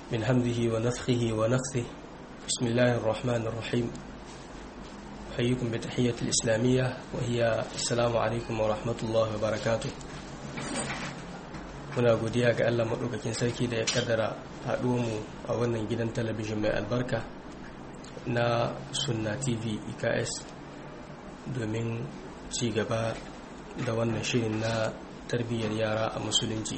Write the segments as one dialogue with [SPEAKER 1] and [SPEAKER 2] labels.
[SPEAKER 1] من همزه ونفخه ونفثه بسم الله الرحمن الرحيم أحييكم بتحية الإسلامية وهي السلام عليكم ورحمة الله وبركاته muna godiya ga Allah maɗaukakin sarki da ya kaddara mu a wannan gidan talabijin mai albarka na sunna tv iks domin ci gaba da wannan shirin na tarbiyyar yara a musulunci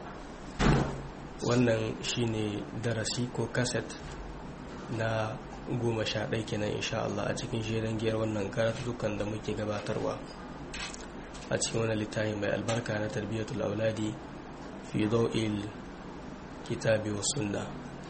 [SPEAKER 1] wannan shine darasi ko kaset na goma sha ɗai kenan insha Allah a cikin shirin giyar wannan karatukan da muke gabatarwa a cikin wani littafi mai albarka na tarbiyyatul auladi fi dau'il kitabi wa sunna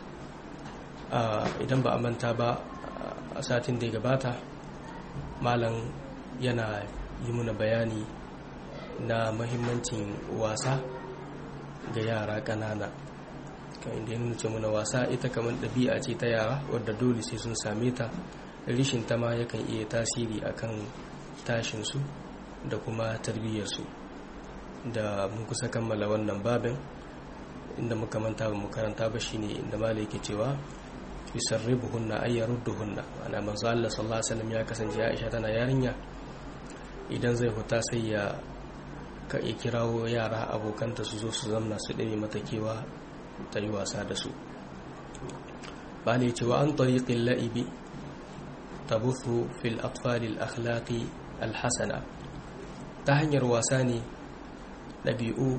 [SPEAKER 1] idan ba a manta ba a satin da ya gabata malam yana yi muna bayani na mahimmancin wasa ga yara ƙanana kan inda ya nuna muna wasa ita kamar ɗabi'a ce ta yara wadda dole sai sun same ta rishin ta ma yakan iya tasiri akan tashinsu da kuma tarbiyyarsu da mun kusa kammala wannan babin inda muka manta ba mu karanta ba shine inda malai yake cewa yusarribuhunna ay yarudduhunna ana manzo Allah sallallahu alaihi wasallam ya kasance Aisha tana yarinya idan zai huta sai ya ka ya kirawo yara abokanta su zo su zamna su ɗaya mata kewa ta yi wasa da su malai cewa an tariqil la'ibi tabuthu fil atfali al akhlaqi al hasana ta hanyar wasa ne ɗabi'u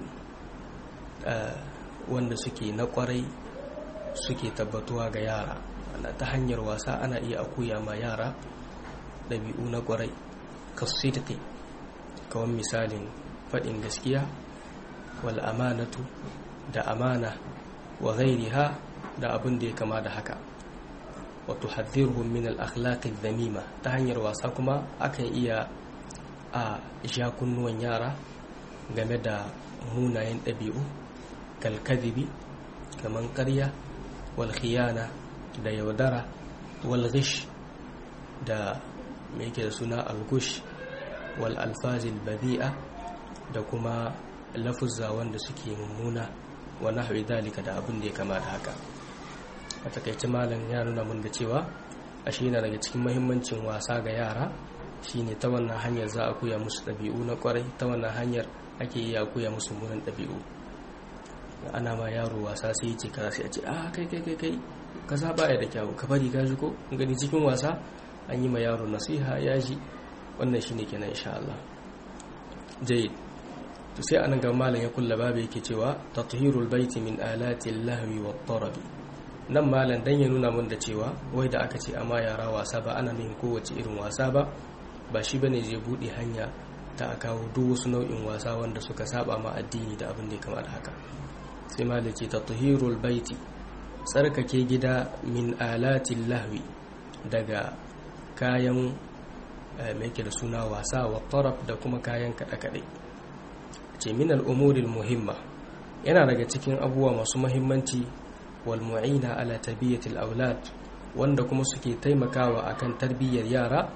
[SPEAKER 1] wanda suke na kwarai suke tabbatuwa ga yara ta hanyar wasa ana iya akuya ma yara ɗabi'u na kwarai kasidiki kawon misalin faɗin gaskiya wal amanatu da amana wa ha da abin da ya kama da haka wato haddirhum min al-akhlaqi dhamima ta hanyar wasa kuma akan iya a sha kunnuwan yara game da munayen ɗabi'u kalkadibi kamar ƙarya wal khiyana da yaudara wal ghish da mai ke da suna algush wal alfazil badi'a da kuma lafuzza wanda suke mummuna wa nahwi dalika da abin da ya kama da haka a takaice malam ya nuna mun da cewa ashe yana daga cikin mahimmancin wasa ga yara shine ta wannan hanyar za a koya musu ɗabi'u na kwarai ta wannan hanyar ake iya koya musu munan ɗabi'u ana ma yaro wasa sai ce kaza sai a ce ah kai kai kai kai ka saba ya da kyawu ka bari ka ji ko gani cikin wasa an yi ma yaro nasiha ya ji wannan shine kenan insha Allah jayyid to sai anan ga malam ya kulla babu yake cewa tathhirul baiti min alati lahwi wat tarabi nan malam dan ya nuna mun da cewa wai da aka ce amma yara wasa ba ana nufin kowace irin wasa ba ba shi bane zai bude hanya ta a kawo duk wasu nau'in wasa wanda suka saba ma addini da abin da ya kamata haka sai malam ce tathhirul baiti tsarkake gida min alatin lahwi daga kayan mai da suna wasa wa taraf da kuma kayan kaɗe-kaɗe ce min al'umurin muhimma yana daga cikin abubuwa masu mahimmanci wal mu'ina ala tabiyatil aulad wanda kuma suke taimakawa akan tarbiyyar yara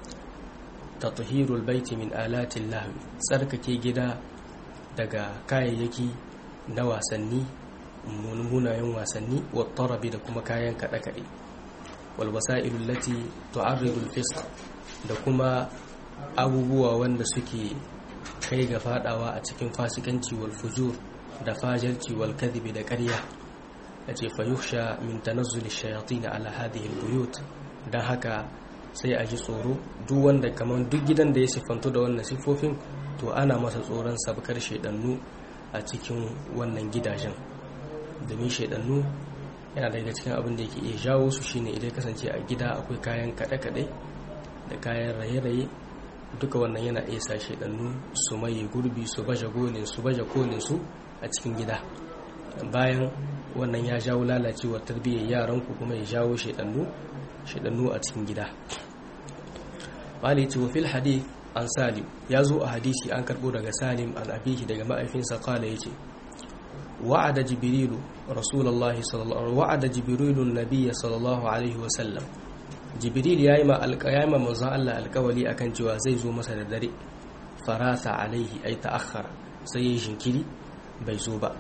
[SPEAKER 1] tathhirul baiti min alatin lahwi tsarkake gida daga kayayyaki na wasanni munayen wasanni wa tarabi da kuma kayan kaɗe-kaɗe wal wasa'ilul lati tu'arridul fisq da kuma abubuwa wanda suke kai ga fadawa a cikin fasikanci wal fujur da fajarci wal kadhibi da ƙarya yace fa yukhsha min tanazzul ash-shayatin ala hadhihi al-buyut dan haka sai a ji tsoro duk wanda kaman duk gidan da ya sifanto da wannan sifofin to ana masa tsoron sabkar shedannu a cikin wannan gidajen domin shaidannu yana daga cikin abin da yake iya jawo su shine idan kasance a gida akwai kayan kaɗe-kaɗe da kayan raye-raye duka wannan yana iya sa shaidannu su maye gurbi su baje gonin su baje kolin su a cikin gida bayan wannan ya jawo lalacewar tarbiyyar yaran ku kuma ya jawo shaidannu shaidannu a cikin gida malici wa fil hadith an salim ya zo a hadisi an karbo daga salim an abihi daga ma'aifinsa kala yace وعد جبريل رسول الله صلى الله وعد جبريل النبي صلى الله عليه وسلم جبريل yayi ma alqiyama manzo Allah alƙawali akan cewa zai zo masa da dare farasa alaihi ay ta'akhkhara sai yayin shinkiri bai zo ba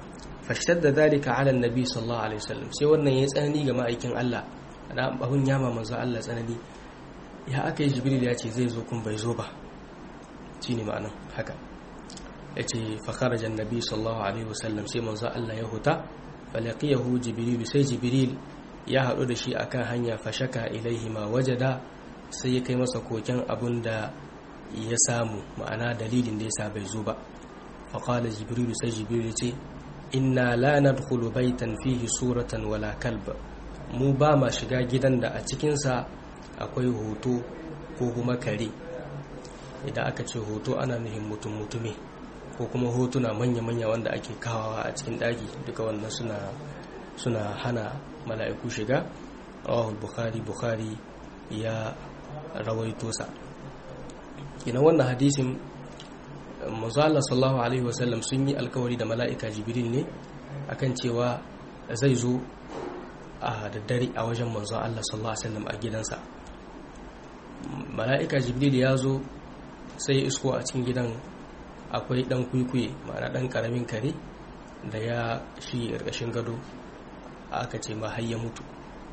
[SPEAKER 1] fashtadda dhalika ala annabi sallallahu alaihi wasallam sai wannan ya tsanani ga ma'aikin Allah da abun yama manzo Allah tsanani ya aka yi jibril ya ce zai zo kun bai zo ba shine ma'anan haka yace fa kharaja annabi sallallahu alaihi wasallam sai manzo Allah ya huta falaqiyahu jibril sai jibril ya haɗu da shi akan hanya fashaka ilaihi ma wajada sai ya kai masa koken abun da ya samu ma'ana dalilin da yasa bai zo ba faqala jibril sai jibril ya ce inna la nadkhulu baitan fihi suratan wala kalb mu ba ma shiga gidan da a cikinsa akwai hoto ko kuma kare idan aka ce hoto ana nuhin mutum mutume ko kuma hotuna manya-manya wanda ake kawawa a cikin ɗaki duka wannan suna suna hana mala'iku shiga rawahul bukhari bukhari ya rawaito sa ina wannan hadisin manzala sallallahu alaihi wasallam sun yi alkawari da mala'ika jibril ne akan cewa zai zo a daddare a wajen manzon Allah sallallahu alaihi wasallam a gidansa mala'ika jibril ya zo sai isko a cikin gidan akwai dan kuikuye ma'ana dan karamin kare da ya shi ƙarƙashin gado aka ce ma har ya mutu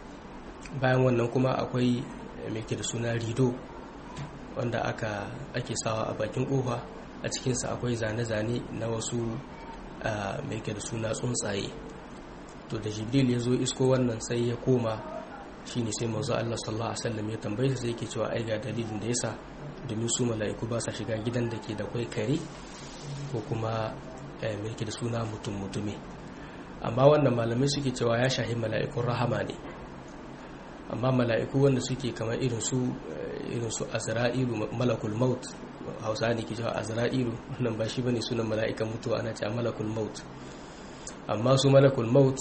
[SPEAKER 1] bayan wannan kuma akwai mai da suna rido wanda aka ake sawa a bakin kofa a cikinsa akwai zane-zane na wasu mai da suna tsuntsaye to da jibril ya zo isko wannan sai ya koma shine sai manzo Allah sallallahu alaihi wasallam ya tambaye sai yake cewa ai ga dalilin da yasa domin su mala'iku ba sa shiga gidan da ke da kwai kare ko kuma mai da suna mutum mutume amma wannan malamai suke cewa ya shahi mala'ikun rahama ne amma mala'iku wanda suke kamar irin su irin su azra'ilu malakul maut hausa ne ke cewa azra'ilu wannan ba shi bane sunan mala'ikan mutuwa ana cewa malakul maut amma su malakul maut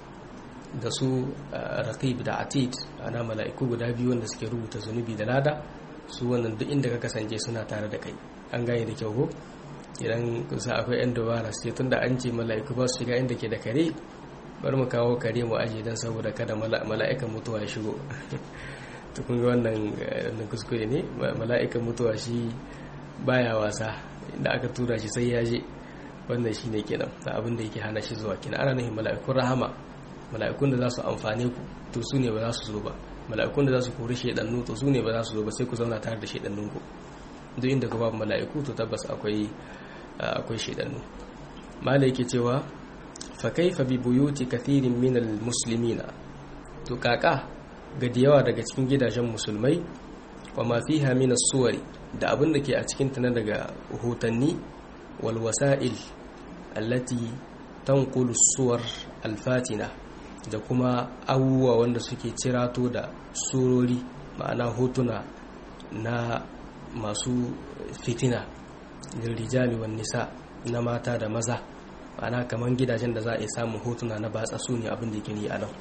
[SPEAKER 1] da su raqib da atid ana mala'iku guda biyu wanda suke rubuta zunubi da lada su wannan duk inda ka kasance suna tare da kai an gane da kyau ko idan kusa akwai yan dubara sai tunda an ce mala'iku ba su shiga inda ke da kare bari mu kawo kare mu aje dan saboda kada mala'ikan mutuwa ya shigo to kun ga wannan kuskure ne mala'ikan mutuwa shi baya wasa inda aka tura shi sai ya je wannan shine kenan da abin da yake hana shi zuwa kenan ana nufin mala'ikun rahama mala'ikun da za su amfane ku to su ne ba za su zo ba mala'ikun da za su kori shaidannu to su ne ba za su zo ba sai ku zauna tare da shaidannun ku duk inda ku babu mala'iku to tabbas akwai akwai shaidannu malai yake cewa fa kaifa bi buyuti kathirin min al muslimina to kaka ga da yawa daga cikin gidajen musulmai wa ma fiha min as-suwari da abin da ke a cikin ta na daga hotanni wal wasa'il allati tanqulu suwar al-fatina da kuma abubuwa wanda suke cirato da surori ma'ana hotuna na masu fitina rijali wan nisa na mata da maza ma'ana kamar gidajen da za a yi samun hotuna na batsa su ne abin da ke ni a nan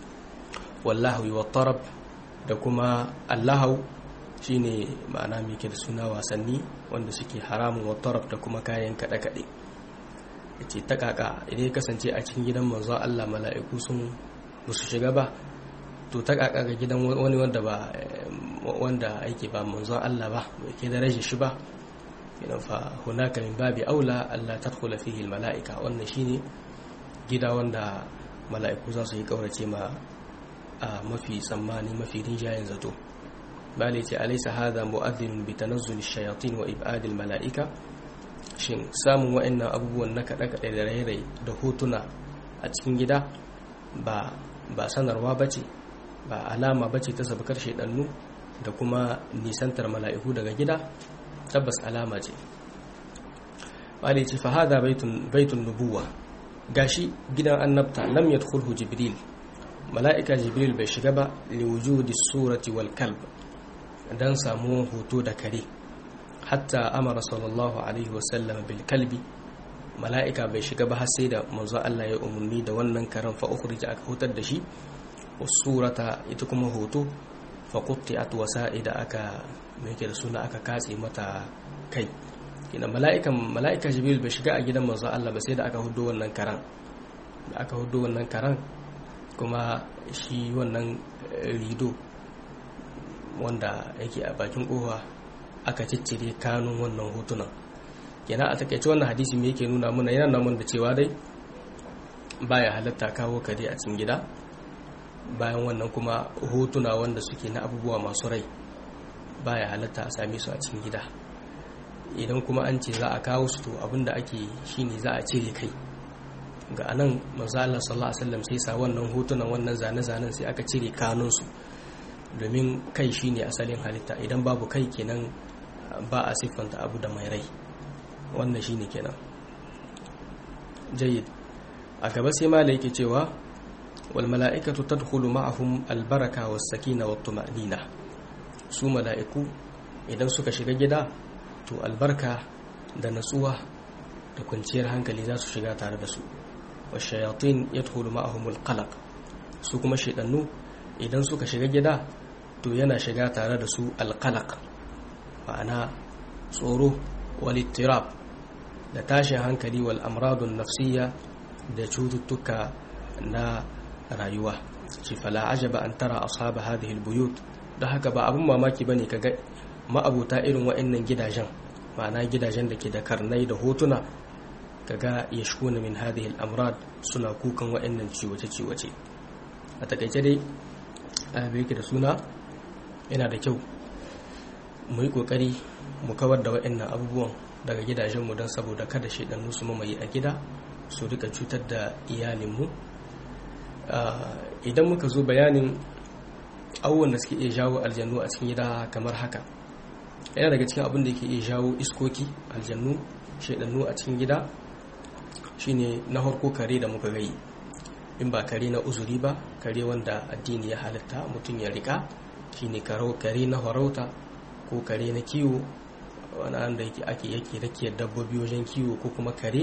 [SPEAKER 1] wallahu wa tarab da kuma allahu shine ma'ana mai ke da suna wasanni wanda suke haramun wa tarab da kuma kayan kaɗe-kaɗe ce ta kaka idan ya kasance a cikin gidan manzo Allah mala'iku sun musu shiga ba to ta kaka ga gidan wani wanda ba wanda aiki ba manzo Allah ba bai ke da rashin shi ba idan fa hunaka min babi aula Allah tadkhula fihi almala'ika wannan shine gida wanda mala'iku za su yi kaurace ma a mafi tsammani mafi rinjayen zato bale ce alaysa hadha mu'adhdhin bi tanazzul ash-shayatin wa ib'ad al-mala'ika shin samun wa'annan abubuwan na kaɗe-kaɗe da rairayi da hotuna a cikin gida ba ba sanarwa ba ce ba alama ba ce ta sabakar shaidannu da kuma nisantar mala'iku daga gida tabbas alama ce bale ce fa hada baitun nubuwa gashi gidan annabta lam yadkhulhu jibril mala'ika jibril bai shiga ba liwujudi surati wal kalb dan samu hoto da kare hatta amara sallallahu alaihi wasallam bil kalbi mala'ika bai shiga ba har sai da manzo Allah ya umarni da wannan karan fa ukhrija aka hutar da shi surata ita kuma hoto fa qutti'at wasa'ida aka mai da suna aka katse mata kai kina mala'ikan mala'ika jibril bai shiga a gidan manzo Allah ba sai da aka hudo wannan karan da aka hudo wannan karan kuma shi wannan rido wanda yake a bakin kofa aka ciccire kanun wannan hotunan kenan a takaice wannan hadisi me yake nuna mana yana nuna da cewa dai baya halatta kawo kare a cikin gida bayan wannan kuma hotuna wanda suke na abubuwa masu rai baya halatta a same su a cikin gida idan kuma an ce za a kawo su to abinda ake shine za a cire kai ga anan manzo Allah sallallahu alaihi wasallam sai sa wannan hotunan wannan zane-zanen sai aka cire kanunsu domin kai shine asalin halitta idan babu kai kenan ba a siffanta abu da mai rai wannan shine kenan jayyid a gaba sai mala yake cewa wal mala'ikatu tadkhulu ma'ahum al baraka was sakina wat tuma'nina su mala'iku idan suka shiga gida to albarka da natsuwa da kwanciyar hankali za su shiga tare da su wa shayatin yadkhulu ma'ahum al qalaq su kuma shedannu idan suka shiga gida to yana shiga tare da su al qalaq ma'ana tsoro wal ittirab da tashin hankali wal amradun nafsiyya da cututtuka na rayuwa shi fala ajaba an tara ashaba hadhihi albuyut don haka ba abun mamaki bane kaga ma'abuta irin wa'annan gidajen ma'ana gidajen da ke da karnai da hotuna kaga yashkuna min hadhihi al-amrad suna kukan wa'annan ciwace ciwace a takaice dai a yake da suna yana da kyau mu yi kokari mu kawar da wa'annan abubuwan daga gidajenmu don saboda kada shaidannu su mamaye a gida su rika cutar da iyalinmu idan muka zo bayanin abubuwan da suke iya jawo aljannu a cikin gida kamar haka yana daga cikin abin da ke iya jawo iskoki aljannu shaidannu a cikin gida shine na harko kare da muka gai in ba kare na uzuri ba kare wanda addini ya halitta mutum ya rika shine kare na farauta ko kare na kiwo wani da yake ake yake rakiyar dabbobi wajen kiwo ko kuma kare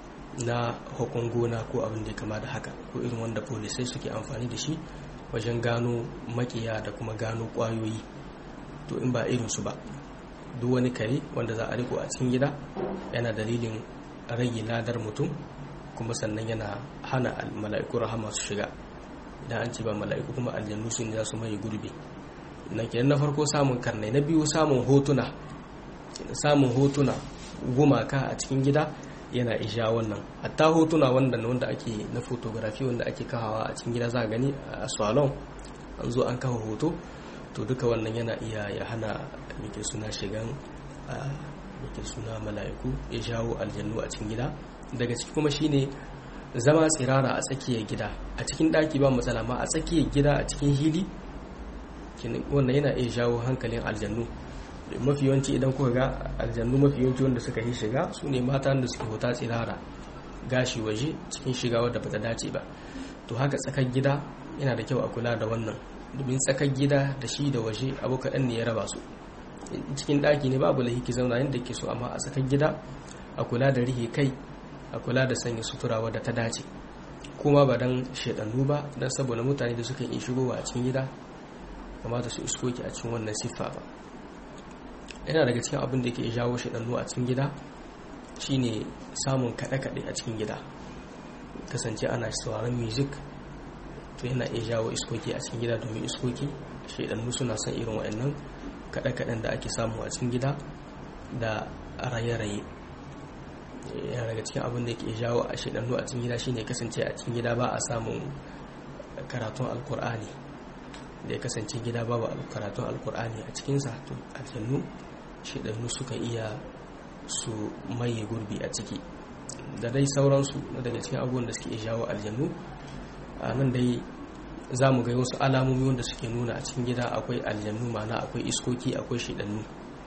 [SPEAKER 1] na hukun gona ko abin da ya kama da haka ko irin wanda polisai suke amfani da shi wajen gano makiya da kuma gano kwayoyi to in ba irinsu ba duk wani kare wanda za a riko a cikin gida yana dalilin rage ladar mutum kuma sannan yana hana mala'iku rahama su shiga idan an ce ba mala'iku kuma aljannu su ne za su mai gurbi na kenan na farko samun karnai na biyu samun hotuna samun hotuna gumaka a cikin gida yana isha wannan hatta hotuna wanda wanda ake na fotografi wanda ake kawawa a cikin gida za a gani a salon an zo an kawo hoto to duka wannan yana iya ya hana muke suna shigan muke suna mala'iku ya shawo aljannu a cikin gida daga ciki kuma shine zama tsirara a tsakiyar gida a cikin daki ba matsala ma a tsakiyar gida a cikin hili wannan yana iya shawo hankalin aljannu mafi yawanci idan kuka ga aljannu mafi yawanci wanda suka yi shiga su ne mata da suke hota tsirara gashi waje cikin shiga wadda bata dace ba to haka tsakar gida yana da kyau a kula da wannan domin tsakar gida da shi da waje abu kaɗan ne ya raba su cikin ɗaki ne babu lahiki zauna yadda ke so amma a tsakar gida a kula da rihe kai a kula da sanya sutura wadda ta dace kuma ba don shaɗannu ba don saboda mutane da suka yi shigowa a cikin gida kamata su iskoki a cikin wannan siffa ba yana daga cikin abin da ke jawo shaɗannu a cikin gida shine samun kaɗe-kaɗe a cikin gida kasance ana sauraron music to yana iya jawo iskoki a cikin gida domin iskoki shaɗannu suna son irin wa'annan kaɗe-kaɗen da ake samu a cikin gida da raye-raye yana daga cikin abin da ke jawo a shaɗannu a cikin gida shine kasance a cikin gida ba a samun karatun alkur'ani da ya kasance gida babu karatun alkur'ani a cikinsa to aljannu shaɗannu suka iya su maye gurbi a ciki da dai sauransu na daga cikin abubuwan da suke jawo aljannu a nan dai za mu ga wasu alamomi wanda suke nuna a cikin gida akwai aljannu mana akwai iskoki akwai shaɗannu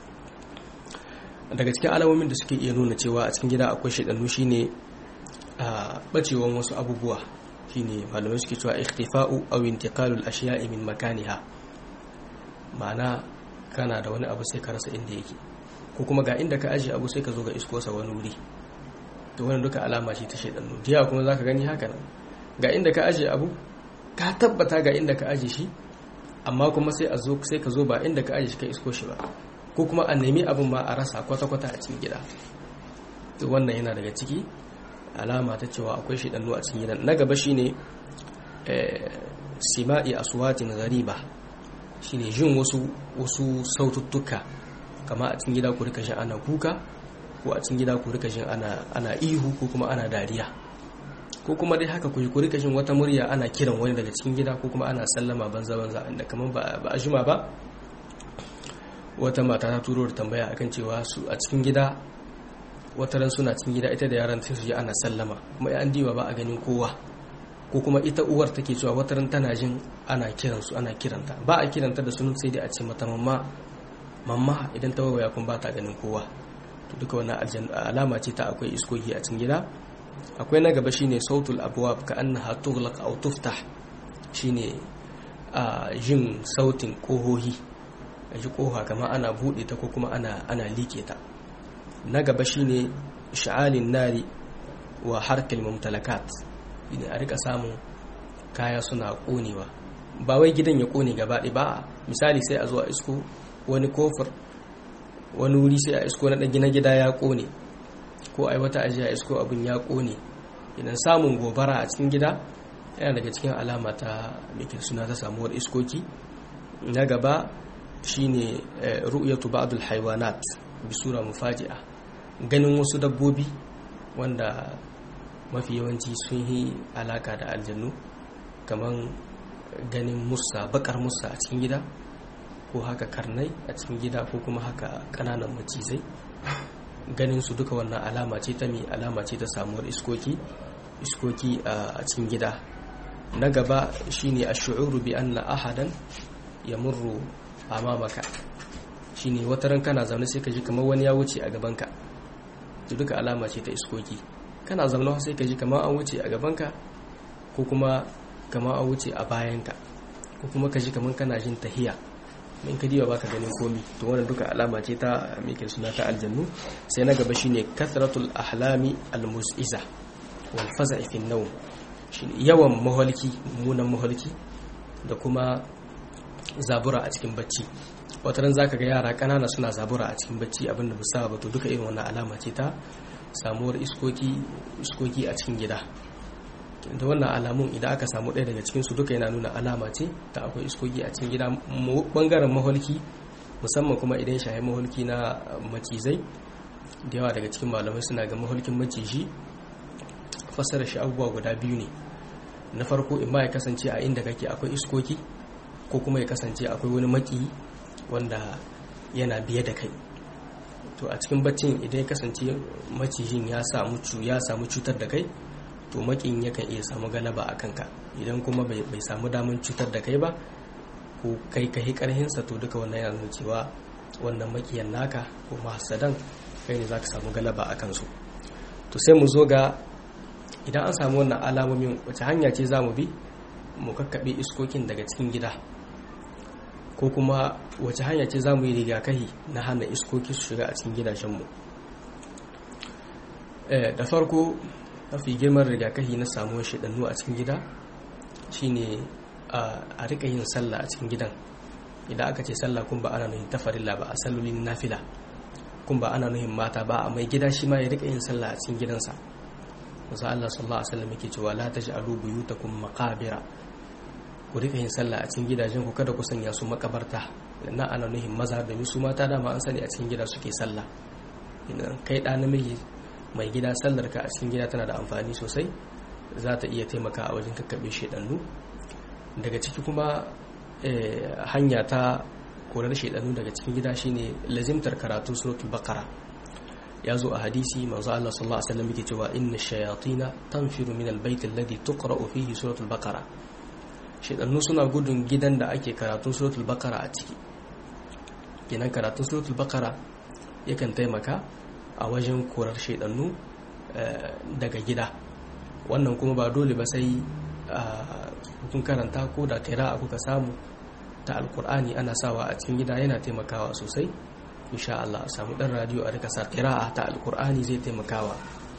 [SPEAKER 1] daga cikin alamomin da suke iya nuna cewa a cikin gida akwai shaɗannu shine a bacewan wasu abubuwa shine malamai suke cewa ikhtifa'u aw intiqalul ashiya'i min makaniha ma'ana kana da wani abu sai ka rasa inda yake ko kuma ga inda ka ajiye abu sai ka zo ga iskosa wani wuri to wannan duka alama ce ta shaidannu jiya kuma zaka gani haka nan ga inda ka ajiye abu ka tabbata ga inda ka ajiye shi amma kuma sai a zo sai ka zo ba inda ka ajiye shi ka isko shi ba ko kuma a nemi abin ma a rasa kwata-kwata a cikin gida to wannan yana daga ciki alama ta cewa akwai shaidannu a cikin gidan na gaba shine sima'i aswatin ghariba shine jin wasu wasu saututtuka kama a cikin gida ku rika jin ana kuka ko a cikin gida ku rika jin ana ana ihu ko kuma ana dariya ko kuma dai haka ku yi rika jin wata murya ana kiran wani daga cikin gida ko kuma ana sallama banza banza inda kamar ba a juma ba wata mata ta turo da tambaya akan cewa su a cikin gida wata ran suna cikin gida ita da yaran sai su ji ana sallama kuma an diba ba a ganin kowa ko kuma ita uwar take cewa wata ran tana jin ana kiran su ana kiranta ba a kiranta da sunan sai dai a ce mata mamma mamma idan ta waya kun ba ta ganin kowa to duka wannan alama ce ta akwai iskoki a cikin gida akwai na gaba shine sautul abwab ka annaha tughlaq aw tuftah shine a jin sautin kohohi a ji koha kamar ana bude ta ko kuma ana ana like ta na gaba shine sha'alin nari wa harkal mumtalakat ne a rika samun kaya suna konewa ba wai gidan ya kone gaba ɗaya ba misali sai a zo a isko wani kofar wani wuri sai a isko na gina gida ya kone ko ai wata ajiya isko abin ya kone idan samun gobara a cikin gida yana daga cikin alama ta mikin suna ta samuwar iskoki na gaba shine ru'yatu ba'dul haywanat bi sura mufaji'a ganin wasu dabbobi wanda mafi yawanci sun yi alaka da aljannu kamar ganin musa bakar musa a cikin gida ko haka karnai a cikin gida ko kuma haka kananan macizai ganin su duka wannan alama ce ta mai alama ce ta samuwar iskoki iskoki a cikin gida na gaba shine ash-shu'uru bi anna ahadan yamurru amamaka shine wata ran kana zaune sai ka ji kamar wani ya wuce a gabanka to duka alama ce ta iskoki kana zaune sai ka ji kamar an wuce a gabanka ko kuma kamar an wuce a bayanka ko kuma ka ji kamar kana jin tahiya in ka diba baka ganin komi to wannan duka alama ce ta mikin suna ta aljannu sai na gaba shine kathratul ahlami almus'iza wal faza'i fi nawm shine yawan maholki munan maholki da kuma zabura a cikin bacci wata ran zaka ga yara kanana suna zabura a cikin bacci abinda ba sa ba to duka irin wannan alama ce ta samuwar iskoki iskoki a cikin gida da wannan alamun idan aka samu ɗaya daga cikinsu duka yana nuna alama ce ta akwai iskoki a cikin gida bangaren maholki musamman kuma idan shahi maholki na macizai da yawa daga cikin malamai suna ga maholkin maciji fassara shi abubuwa guda biyu ne na farko in ma ya kasance a inda kake akwai iskoki ko kuma ya kasance akwai wani maki wanda yana biye da kai to a cikin baccin idan ya kasance macijin ya samu ya samu cutar da kai to makin yakan iya samu galaba a kanka idan kuma bai samu damar cutar da kai ba ko kai kai karhinsa to duka wannan yana nuna cewa wannan makiyan naka ko mahasadan kai ne za ka samu galaba a kansu to sai mu zo ga idan an samu wannan alamomin wace hanya ce za mu bi mu kakkaɓe iskokin daga cikin gida ko kuma wace hanya ce za mu yi rigakahi na hana iskoki su shiga a cikin gidajenmu da farko mafi girman rigakafi na samuwar shaɗannu a cikin gida shine a rika yin sallah a cikin gidan idan aka ce sallah kun ba ana nuhin tafarilla ba a sallolin nafila kun ba ana nuhin mata ba a mai gida shi ma ya rika yin sallah a cikin gidansa musa Allah sallallahu alaihi wasallam yake cewa la taj'alu buyutakum maqabira ku rika yin sallah a cikin gidajen ku kada ku sanya su makabarta na ana nuhin maza da su mata dama an sani a cikin gida suke sallah idan kai da namiji mai gida sallar ka a cikin gida tana da amfani sosai za ta iya taimaka a wajen kakkaɓe shaidannu daga ciki kuma hanya ta korar shaidannu daga cikin gida shine lazimtar karatu suratul baqara ya zo a hadisi manzo Allah sallallahu alaihi wasallam yake cewa inna shayatina tanfiru min albayt alladhi tuqra'u fihi suratul baqara shaidannu suna gudun gidan da ake karatun suratul baqara a ciki kenan karatun suratul baqara yakan taimaka a wajen korar shaidannu daga gida wannan kuma ba dole ba sai kun karanta ko da kira kuka samu ta alkur'ani ana sawa a cikin gida yana taimakawa sosai insha Allah a samu dan radio a rika sa kira'a ta alkur'ani zai taimakawa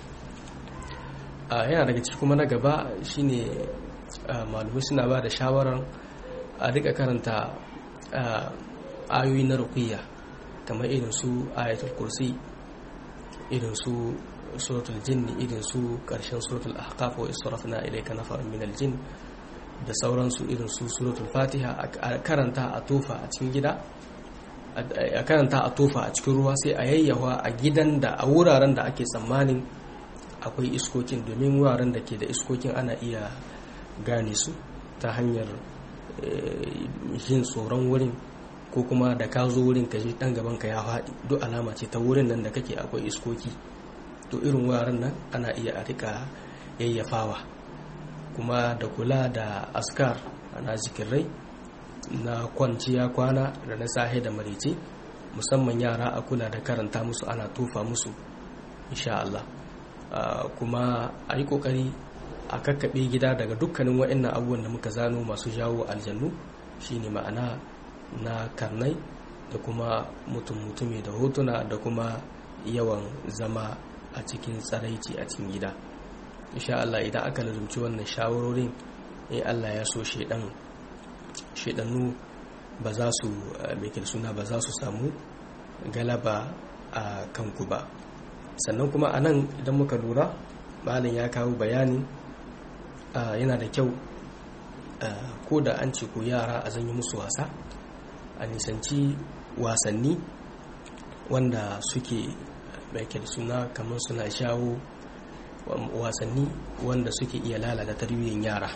[SPEAKER 1] yana daga ciki kuma na gaba shine malumai suna ba da shawarar a rika karanta ayoyi na ruqiyya kamar irin su ayatul kursi irin su suratul jinni irin su karshen suratul ahqaf wa israfna ilayka nafaran minal jin da sauransu irin su suratul fatiha a karanta a tofa a cikin gida a karanta a tofa a cikin ruwa sai a yayyawa a gidan da a wuraren da ake tsammanin akwai iskokin domin wuraren da ke da iskokin ana iya gane su ta hanyar yin tsoron wurin ko kuma da ka zo wurin ka ji dan gaban ka ya faɗi duk alama ce ta wurin nan da kake akwai iskoki to irin wuraren nan ana iya a rika yayyafawa kuma da kula da askar ana zikirai na kwanciya kwana da na sahe da marice musamman yara a kula da karanta musu ana tufa musu insha Allah kuma a yi kokari a kakkaɓe gida daga dukkanin waɗannan abubuwan da muka zano masu jawo aljannu shine ma'ana na karnai da kuma mutum mutumi da hotuna da kuma yawan zama a cikin tsaraici a cikin gida insha Allah idan aka lazumci wannan shawarorin in Allah ya so shedan shedannu ba za su mai suna ba za su samu galaba a kanku ba sannan kuma a nan idan muka lura malin ya kawo bayani yana da kyau ko da an ce ko yara a zanyi musu wasa a nisanci wasanni wanda suke mai suna kamar suna shawo wasanni wanda suke iya lalata tarbiyyar yara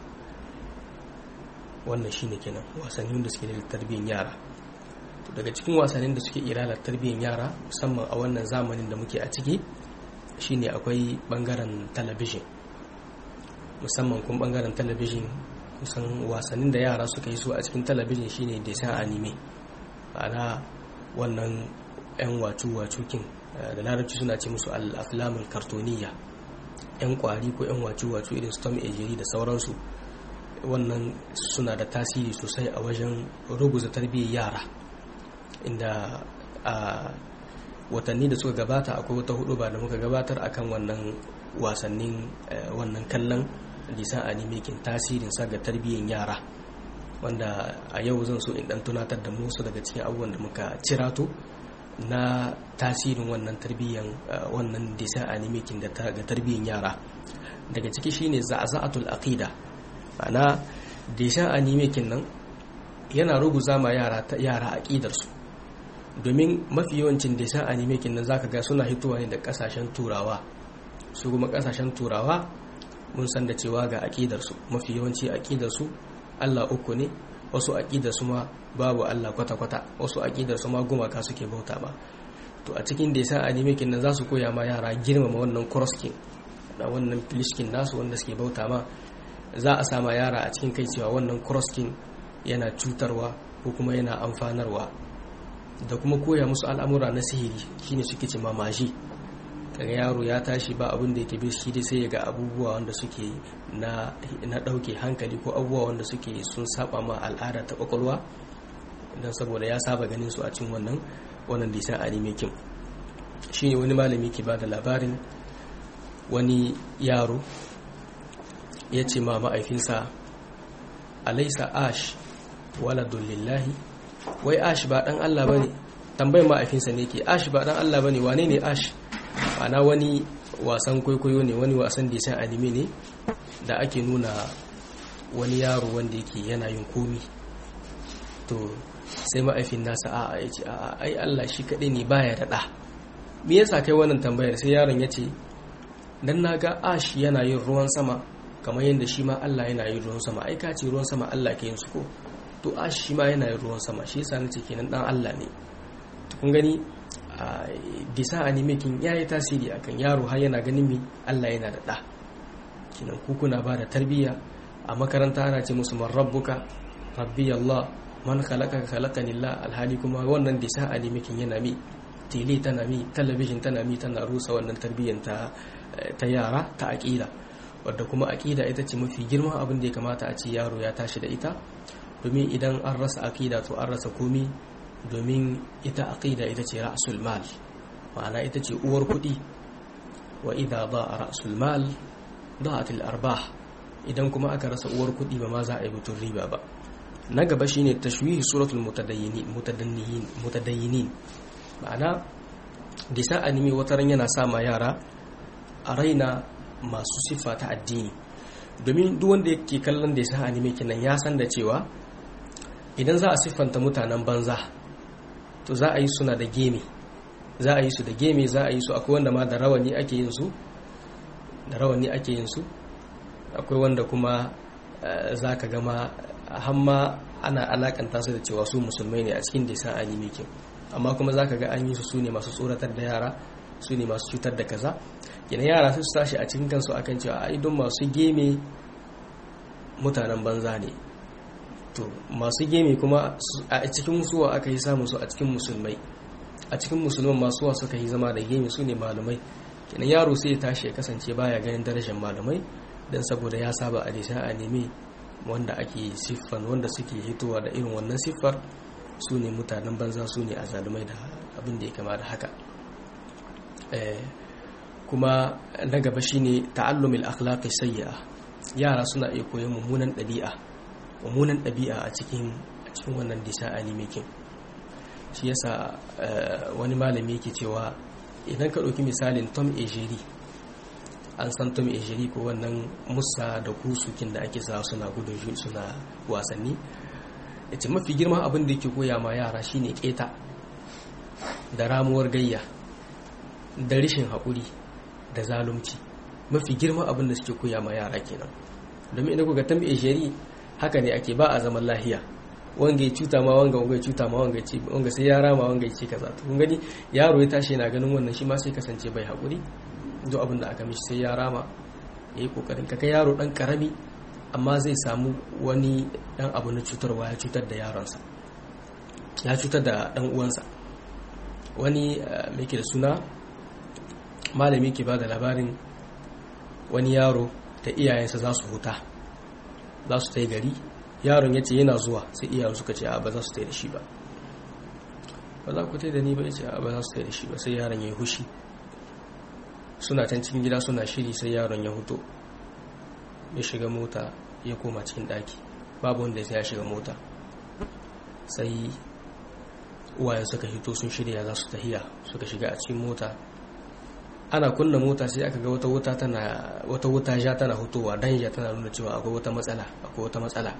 [SPEAKER 1] wannan shine kenan wasannin da suke da tarbiyyar yara to daga cikin wasannin da suke iya lalata tarbiyyar yara musamman a wannan zamanin da muke a ciki shine akwai bangaren talabijin musamman kuma bangaren talabijin kusan wasannin da yara suka yi su a cikin talabijin shine desan anime ana wannan 'yan wacu-wacukin da larabci suna ce musu al'aflamul kartoniya 'yan kwari ko 'yan wacu-wacu irin storm ejeri da sauransu wannan suna da tasiri sosai a wajen ruguza tarbiyyar yara inda a watanni da suka gabata akwai wata hudu ba da muka gabatar akan wannan wasannin wannan kallon lisan animekin tasirin sa ga tarbiyyar yara wanda a yau zan so in dan tunatar da musu daga cikin abubuwan da muka cirato na tasirin wannan tarbiyyar wannan lisan animekin da ga tarbiyyar yara daga ciki shine za'za'atul aqida ana lisan animekin nan yana ruguza ma yara yara aqidar su domin mafi yawancin lisan animekin nan zaka ga suna hitowa ne da kasashen turawa su kuma kasashen turawa mun san da cewa ga aƙidarsu mafi yawanci aƙidarsu Allah uku ne wasu aƙidarsu ma babu Allah kwata-kwata wasu aƙidarsu ma gumaka suke bauta ba to a cikin da yasa animekin nan za su koya ma yara girmama wannan crosskin da wannan filishkin nasu wanda suke bauta ma za a sama yara a cikin kai cewa wannan crosskin yana cutarwa ko kuma yana amfanarwa da kuma koya musu al'amura na sihiri shine suke ce mamaji kaga yaro ya tashi ba abin da yake bi shi dai sai ya ga abubuwa wanda suke na na dauke hankali ko abubuwa wanda suke sun saba ma al'ada ta kwakwalwa dan saboda ya saba ganin su a cikin wannan wannan lisan anime kin shine wani malami ke bada labarin wani yaro ya ce ma ma'aifinsa alaisa ash waladun lillahi wai ash ba dan Allah bane tambayar ma'aifinsa ne ke ash ba dan Allah bane wane ne ash ana wani wasan kwaikwayo ne wani wasan da san anime ne da ake nuna wani yaro wanda yake yana yin komi to sai ma'aifin nasa a'a ya ce a'a ai Allah shi kaɗai ne baya da ɗa me yasa kai wannan tambayar sai yaron ya ce dan na ga ash yana yin ruwan sama kamar yadda shi ma Allah yana yin ruwan sama ai ka ce ruwan sama Allah ke yin su ko to ash shi ma yana yin ruwan sama shi yasa nace kenan dan Allah ne to kun gani bisa animekin ya yi tasiri akan yaro har yana ganin mi Allah yana da ɗa kinan kuna ba da tarbiyya a makaranta ana ce musu man rabbuka rabbi Allah man khalaqa khalaqani Allah alhali kuma wannan bisa animekin yana mi tele tana mi talabijin tana mi tana rusa wannan tarbiyyar ta ta yara ta aqida wadda kuma aqida ita ce mafi girman abin da ya kamata a ce yaro ya tashi da ita domin idan an rasa aqida to an rasa komi domin ita aqida ita ce ra'sul mal ma'ana ita ce uwar kuɗi wa idza da'a ra'sul mal da'at al arbah idan kuma aka rasa uwar kuɗi ba ma za a yi butun riba ba na gaba shine tashwihi suratul mutadayyinin mutadayyin mutadayyin ma'ana disa anime wataran yana sa ma yara a raina masu siffa ta addini domin duk wanda yake kallon da ya anime kenan ya san da cewa idan za a siffanta mutanen banza to za a yi suna da geme za a yi su da geme za a yi su akwai wanda ma da rawani ake yin su da rawani ake yin su akwai wanda kuma za ka gama hamma ana alakanta su da cewa su musulmai ne a cikin desan anime kin amma kuma za ka ga an yi su su ne masu tsoratar da yara su ne masu cutar da kaza yana yara su tashi a cikin kansu akan cewa a idon masu geme mutanen banza ne to masu geme kuma a cikin suwa aka yi samun su a cikin musulmai a cikin musulman masu wa suka yi zama da geme su ne malamai kenan yaro sai ya tashi ya kasance baya ganin darajar malamai don saboda ya saba a disa a nemi wanda ake siffan wanda suke hitowa da irin wannan siffar su ne mutanen banza su ne a zalumai da abin da ya kama da haka kuma na gaba shine ta'allumil akhlaqi sayyi'a yara suna iya koyon mummunan ɗabi'a mummunan ɗabi'a a cikin a cikin wannan disa animekin shi yasa wani malami yake cewa idan ka ɗauki misalin tom ejeri an san tom ejeri ko wannan musa da kusukin da ake sa suna gudun suna wasanni ya ce mafi girman abin da yake koya ma yara shine keta da ramuwar gayya da rishin haƙuri da zalunci mafi girman abin da suke koya ma yara kenan domin idan kuka tambaye shari haka ne ake ba a zaman lahiya wanga ya cuta ma wanga wanga ya cuta ma wanga ce wanga sai ya rama wanga ya ce kaza to kun gani yaro ya tashi yana ganin wannan shi ma sai kasance bai haƙuri duk abin da aka mishi sai ya rama ya yi kokarin ka kai yaro dan karami amma zai samu wani dan abu na cutarwa ya cutar da yaronsa ya cutar da dan uwansa wani mai ke da suna malami ke ba da labarin wani yaro da iyayensa za su huta za su ta gari yaron ya ce yana zuwa sai iyayen suka ce a ba za su ta da shi ba ba za ku ta da ni ba ya ce a ba za su ta da shi ba sai yaron ya yi hushi suna can cikin gida suna shiri sai yaron ya huto ya shiga mota ya koma cikin daki babu wanda ya shiga mota sai uwayen suka hito sun shirya za su tahiya suka shiga a cikin mota ana kunna mota sai aka ga wata wuta tana wata wuta ja tana hutowa danja tana nuna cewa akwai wata matsala akwai wata matsala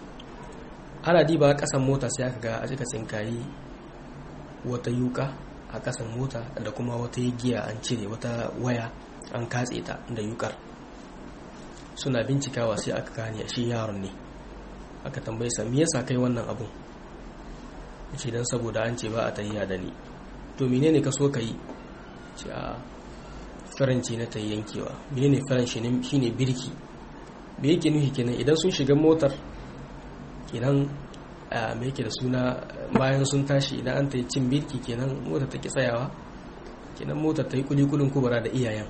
[SPEAKER 1] ana diba kasan mota sai aka ga a cika tsinkayi wata yuka a kasan mota da kuma wata giya an cire wata waya an katse ta da yukar suna bincikawa sai aka gane shi yaron ne aka tambaye sa me yasa kai wannan abun yace dan saboda an ce ba a tahiya da ni to menene ka so kai ce a faranci na tayi yankewa menene faranci ne shine birki me yake nufi kenan idan sun shiga motar kenan me yake da suna bayan sun tashi idan an tayi cin birki kenan motar ta ki tsayawa kenan motar ta yi kulikulin kubara da iyayen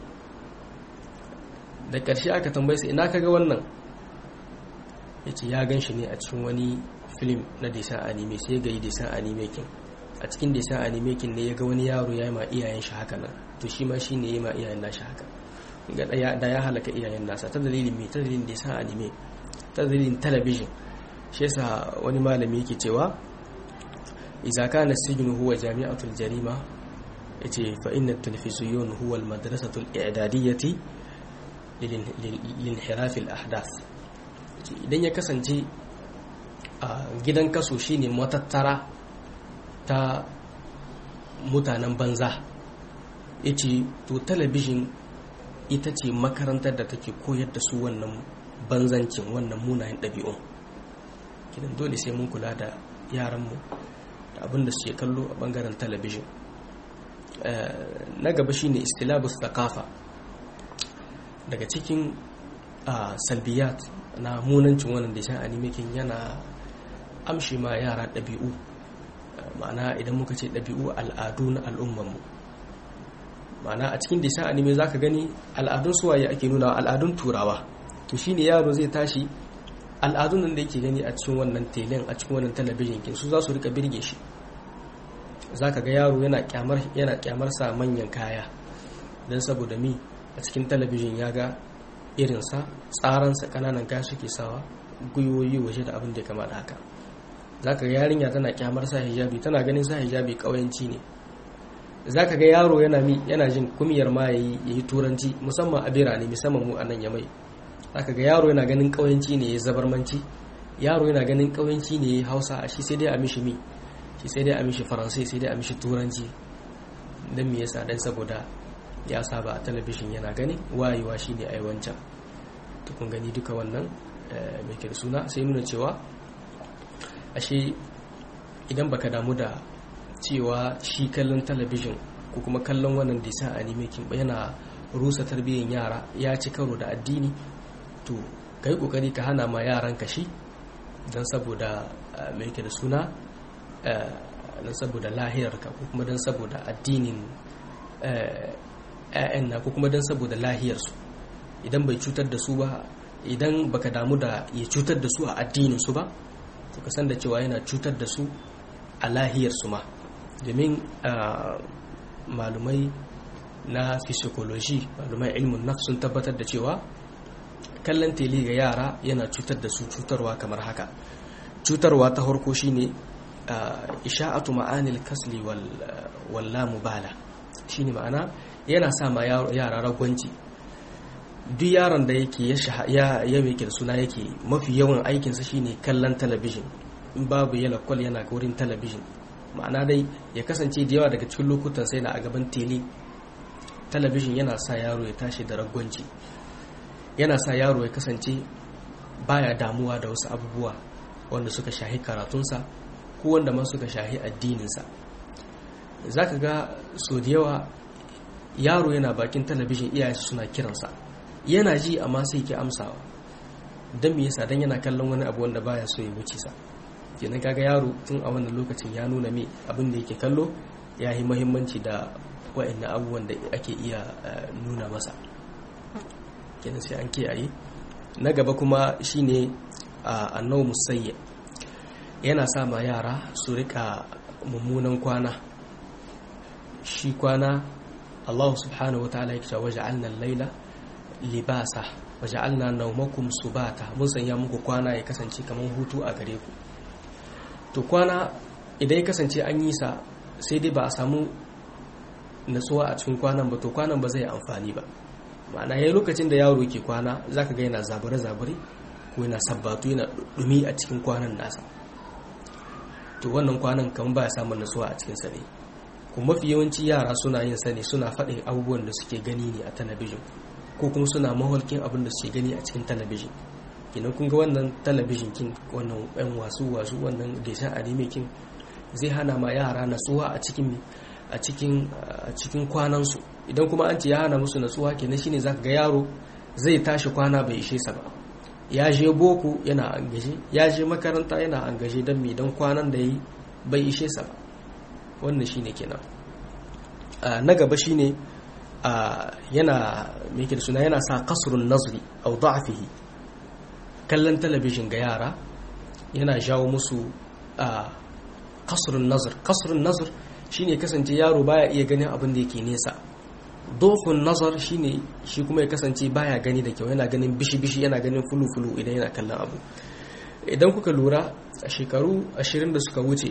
[SPEAKER 1] da ƙarshe aka tambaye su ina kaga wannan ya ce ya gan shi ne a cikin wani film na desan anime sai ga yi desan anime kin a cikin desan anime kin ne ya ga wani yaro ya yi ma iyayen shi haka nan to shi ma shi ne ya yi ma iyayen nashi haka ga da ya halaka iyayen nasa ta dalilin mai ta dalilin desan anime ta dalilin talabijin shi yasa wani malami yake cewa idza kana sijnu huwa jami'atul jarima yace fa inna at-televizyon huwa al-madrasatu al-i'dadiyyati linhiraf al-ahdath idan ya kasance a gidan kaso shine matattara ta mutanen banza yace to talabijin ita ce makarantar da take koyar da su wannan banzancin wannan munayen ɗabi'un kidan dole sai mun kula da yaranmu da abinda suke kallo a bangaren talabijin na gaba shine istilabus thaqafa daga cikin salbiyat na munancin wannan da shan animekin yana amshi ma yara ɗabi'u ma'ana idan muka ce ɗabi'u al'adu na al'ummanmu ma'ana a cikin disan anime za ka gani al'adun suwaye ake nuna al'adun turawa to shine yaro zai tashi al'adun nan da yake gani a cikin wannan telen a cikin wannan talabijin kin su za su rika birge shi za ka ga yaro yana kyamar sa manyan kaya don saboda mi a cikin talabijin ya ga irinsa tsaransa kananan kaya suke sawa gwiwoyi waje da abin da ya kama da haka za ka ga yarinya tana kyamar sa hijabi tana ganin sa hijabi ƙauyanci ne za ka ga yaro yana jin kumiyar ma ya yi turanci musamman a birane musamman mu a nan yamai za ka ga yaro yana ganin ƙauyanci ne ya zabarmanci yaro yana ganin ƙauyanci ne ya hausa a shi sai dai a mishi mi shi sai dai a mishi faransai sai dai a mishi turanci don me yasa dan saboda ya saba a talabijin yana gani wayewa shine ai wancan to kun gani duka wannan mai ke da suna sai nuna cewa ashe idan baka damu da cewa shi kallon talabijin ko kuma kallon wannan disa animakin ba yana rusa tarbiyyar yara ya ci karo da addini to ka yi kokari ka hana ma yaran ka shi don saboda mai ke da suna don saboda lahiyarka ko kuma don saboda addinin ‘ya'yan na ko kuma don saboda lahiyarsu idan bai cutar da su ba idan baka damu da ya cutar da su a addininsu ba to ka san da cewa yana cutar da su a lahiyarsu ma domin malumai na physiology malumai ilmin nafs sun tabbatar da cewa kallon tele ga yara yana cutar da su cutarwa kamar haka cutarwa ta harko shine isha'atu ma'anil kasli wal la mubala shine ma'ana yana sa ma yara ragwanci duk yaron da yake ya ya da suna yake mafi yawan aikinsa shine kallon talabijin in babu yana kwal yana wurin talabijin ma'ana dai ya kasance da yawa daga cikin lokutan sai na a gaban tele talabijin yana sa yaro ya tashi da ragwanci yana sa yaro ya kasance baya damuwa da wasu abubuwa wanda suka shahi karatunsa ko wanda ma suka shahi addininsa za ka ga so da yawa yaro yana bakin talabijin iyaye suna kiransa yana ji amma sai ke amsawa don me yasa don yana kallon wani abu wanda baya so ya wuce sa kenan kaga yaro tun a wannan lokacin ya nuna me abin da yake kallo ya yi muhimmanci da wa'annan abubuwan da ake iya nuna masa kenan sai an kiyaye na gaba kuma shine annau musayya yana sa ma yara su rika mummunan kwana shi kwana Allah subhanahu wa ta'ala yake cewa waja'alna al-laila libasa waja'alna nawmakum subata mun sanya muku kwana ya kasance kamar hutu a gare ku to kwana idan ya kasance an yi sa sai dai ba a samu natsuwa a cikin kwanan ba to kwanan ba zai amfani ba ma'ana yayin lokacin da yaro ke kwana zaka ga yana zabare zabare ko yana sabbatu yana dumi a cikin kwanan nasa to wannan kwanan kan ba ya samun natsuwa a cikin sa ne kuma mafi yawanci yara suna yin sani suna faɗin abubuwan da suke gani ne a talabijin ko kuma suna maholkin abin da suke gani a cikin talabijin kenan kun ga wannan talabijin kin wannan yan wasu wasu wannan deshan anime kin zai hana ma yara natsuwa a cikin a cikin a cikin kwanansu idan kuma an ce ya hana musu natsuwa kenan shine zaka ga yaro zai tashi kwana bai ishe sa ba ya je boko yana angaje ya je makaranta yana angaje don me don kwanan da yi bai ishe sa ba wannan shine kenan na gaba shine yana me da suna yana sa kasrun nazri au da'fihi kallon talabijin ga yara yana jawo musu kasrun nazar kasrun nazar shine kasance yaro baya iya ganin abin da yake nesa dofin nazar shine shi kuma ya kasance baya gani da kyau yana ganin bishi-bishi yana ganin fulu-fulu idan yana kallon abu idan kuka lura a shekaru ashirin da suka wuce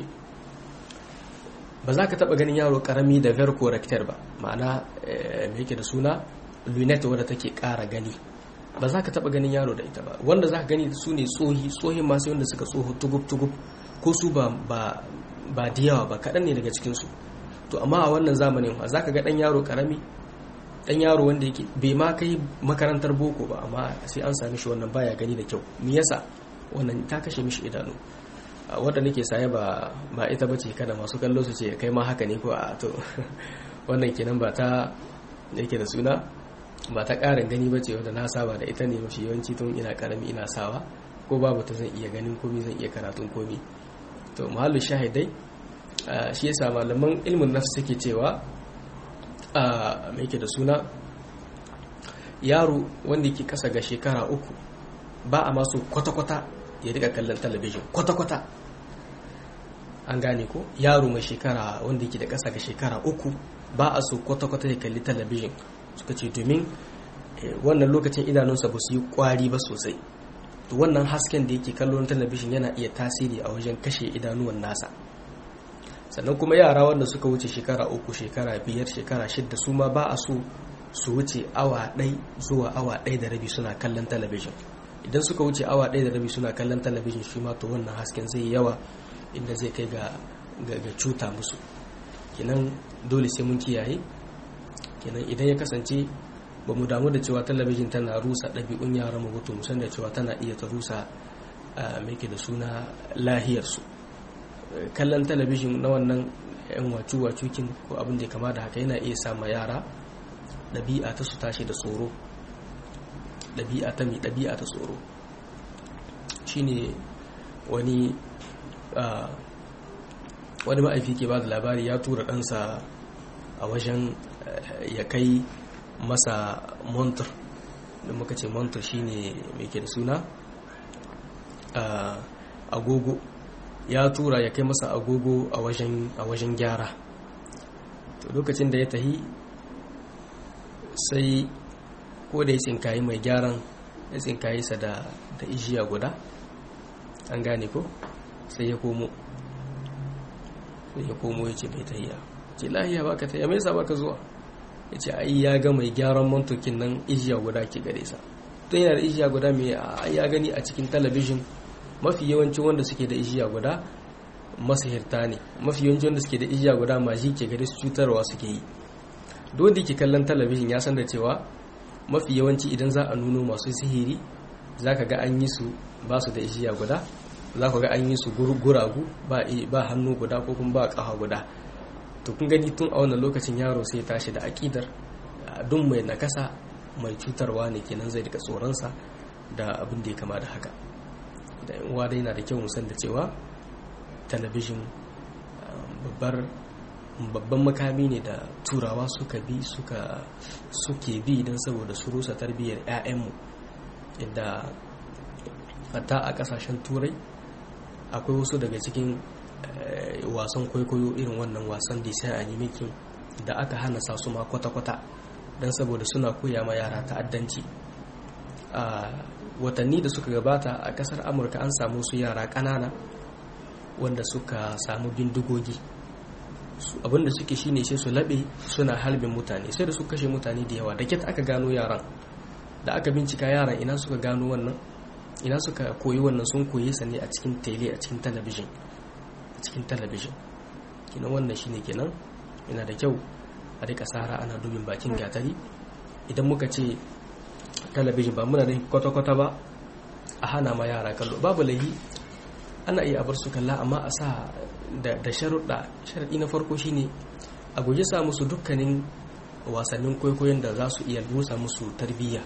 [SPEAKER 1] ba za ka taba ganin yaro karami da verco rector ba ma'ana me yake da suna lunette wadda take kara gani ba za ka taba ganin yaro da ita ba wanda za ka gani su ne tsohi tsohin masu wanda suka tsoho tugub-tugub ko su ba ba da yawa ba kaɗan ne daga cikinsu to amma a wannan zamanin za ka ga ɗan yaro karami dan yaro wanda yake bai ma kai makarantar boko ba amma sai an sami shi wannan baya gani da kyau me yasa wannan ta kashe mishi idanu wanda nake saye ba ba ita bace kada masu kallo su ce kai ma haka ne ko a to wannan kenan ba ta yake da suna ba ta ƙarin gani bace wanda na saba da ita ne mafi yawanci tun ina karami ina sawa ko babu ta zan iya ganin komi zan iya karatun komi to mahallu shahidai shi yasa malaman ilmin nafs suke cewa mai ke da suna yaro wanda yake kasa ga shekara uku ba a masu kwata-kwata ya rika kallon talabijin kwata-kwata an gane ko yaro mai shekara wanda yake da kasa ga shekara uku ba a so kwata-kwata ya kalli talabijin suka ce domin wannan lokacin idanunsa ba su yi kwari ba sosai to wannan hasken da yake kallon talabijin yana iya tasiri a wajen kashe idanuwan nasa sannan kuma yara wanda suka wuce shekara uku shekara biyar shekara shidda su ma ba a so su wuce awa ɗai zuwa awa ɗai da rabi suna kallon talabijin idan suka wuce awa ɗai da rabi suna kallon talabijin shi ma to wannan hasken zai yawa inda zai kai ga cuta musu kinan dole sai mun kiyaye kenan idan ya kasance ba mu damu da cewa talabijin tana rusa ɗabi'un yaran mu to mu san da cewa tana iya ta rusa mai da suna lahiyarsu kallon talabijin na wannan yan wacu-wacukin ko abin da ya kama da haka yana iya sama yara ɗabi'a ta su tashi da tsoro ɗabi'a ta mai ɗabi'a ta tsoro shine wani wani ma'aifi ke ba da labari ya tura ɗansa a wajen ya kai masa montar da muka ce montar shine mai ke da suna agogo ya tura ya kai masa agogo a wajen gyara to lokacin da ya tahi sai ko da ya tsinkayi mai gyaran ya tsinkayi sa da ijiya guda an gane ko sai ya komo sai ya komo ya ce bai tahiya ce lahiya baka tahiya mai sa baka zuwa ya ce ai ya ga mai gyaran mantokin nan ijiya guda ke gare sa tun yana da ijiya guda mai ya gani a cikin talabijin mafi yawanci wanda suke da ijiya guda masahirta ne mafi yawanci wanda suke da ijiya guda maji ke gare su cutarwa suke yi dole ke kallon talabijin ya san da cewa mafi yawanci idan za a nuno masu sihiri za ka ga an yi su ba su da ijiya guda za ka ga an yi su guragu ba hannu guda ko kuma ba ƙafa guda to kun gani tun a wannan lokacin yaro sai ya tashi da aƙidar duk mai nakasa mai cutarwa ne kenan zai daga tsoronsa da abin da ya kama da haka da yan uwa dai na da kyau mu san da cewa talabijin babbar babban makami ne da turawa suka bi suka suke bi don saboda su rusa tarbiyyar 'ya'yanmu yadda hatta a kasashen turai akwai wasu daga cikin wasan kwaikwayo irin wannan wasan da sai animakin da aka hana sa su ma kwata-kwata don saboda suna koya ma yara ta'addanci a watanni da suka gabata a kasar amurka an samu su yara ƙanana wanda suka samu bindigogi abinda suke shine sai su laɓe suna halbin mutane sai da su kashe mutane da yawa da ket aka gano yaran da aka bincika yaran ina suka gano wannan ina suka koyi wannan sun koyi sa ne a cikin tele a cikin talabijin a cikin talabijin kenan wannan shine kenan yana da kyau a rika sara ana dubin bakin gatari idan muka ce talabijin ba muna da kwata-kwata ba a hana ma yara kallo babu laihi ana iya bar su kalla amma a sa da sharuɗa sharaɗi na farko shine a guji sa musu dukkanin wasannin kwaikwayon da za su iya rusa musu tarbiyya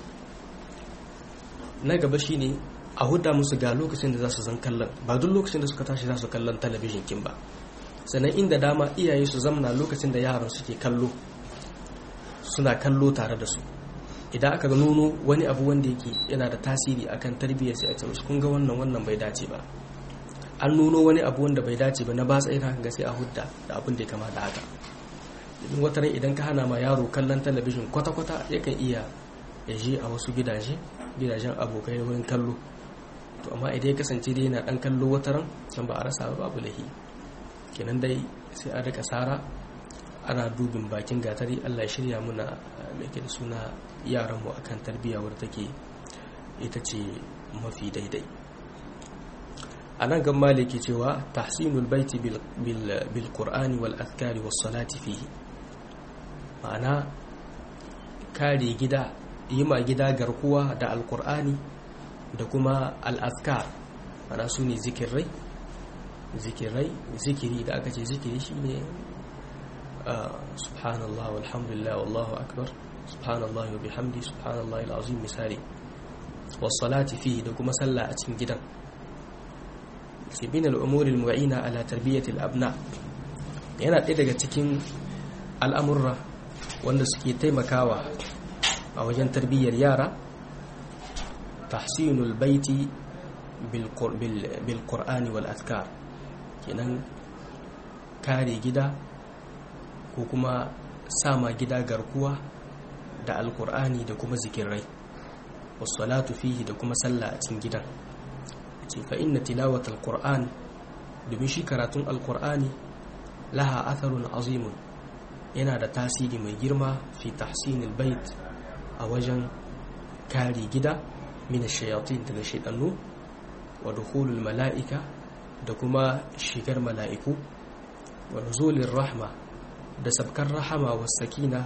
[SPEAKER 1] na gaba shine a huda musu ga lokacin da za su zan kallon ba duk lokacin da suka tashi za su kallon talabijin kin ba sannan inda dama iyaye su zamna lokacin da yaran suke kallo suna kallo tare da su idan aka nuno wani abu wanda yake yana da tasiri akan tarbiyyar sai a ce kun ga wannan wannan bai dace ba an nuno wani abu wanda bai dace ba na ba tsaye ga sai a hudda da abin da ya kama da haka domin wata ran idan ka hana ma yaro kallon talabijin kwata-kwata yakan iya ya je a wasu gidaje gidajen abokai wurin kallo to amma idan ya kasance dai yana dan kallo wata ran can ba a rasa ba babu lahi kenan dai sai a rika sara ana dubin bakin gatari Allah ya shirya muna mai da suna yaran mu akan tarbiyya wadda take ita ce mafi daidai a nan gan maliki cewa tahsinul baiti bil qur'ani wal azkari was salati fihi ma'ana kare gida yi ma gida garkuwa da alkur'ani da kuma al'azkar mana su ne zikirai zikirai zikiri da aka ce zikiri shi ne subhanallah walhamdulillah wallahu akbar subhanallah wa bihamdi subhanallah al'azim misali wasalati fihi da kuma sallah a cikin gidan sibin al'umuri al-mu'ina ala tarbiyyatil abna yana ɗaya daga cikin al'amurra wanda suke taimakawa a wajen tarbiyyar yara tahsinul baiti bil qur'ani wal azkar kenan kare gida ko kuma sama gida garkuwa da alkur'ani da kuma zikirai wasalatu fihi da kuma sallah a cikin gidan ce fa inna tilawat alkur'an domin shi karatun alkur'ani laha atharun azimun yana da tasiri mai girma fi tahsinil bait a wajen kare gida mina shayatin daga shaidannu wa dukhulul mala'ika da kuma shigar mala'iku wa nuzulin rahma da sabkar rahama wa sakina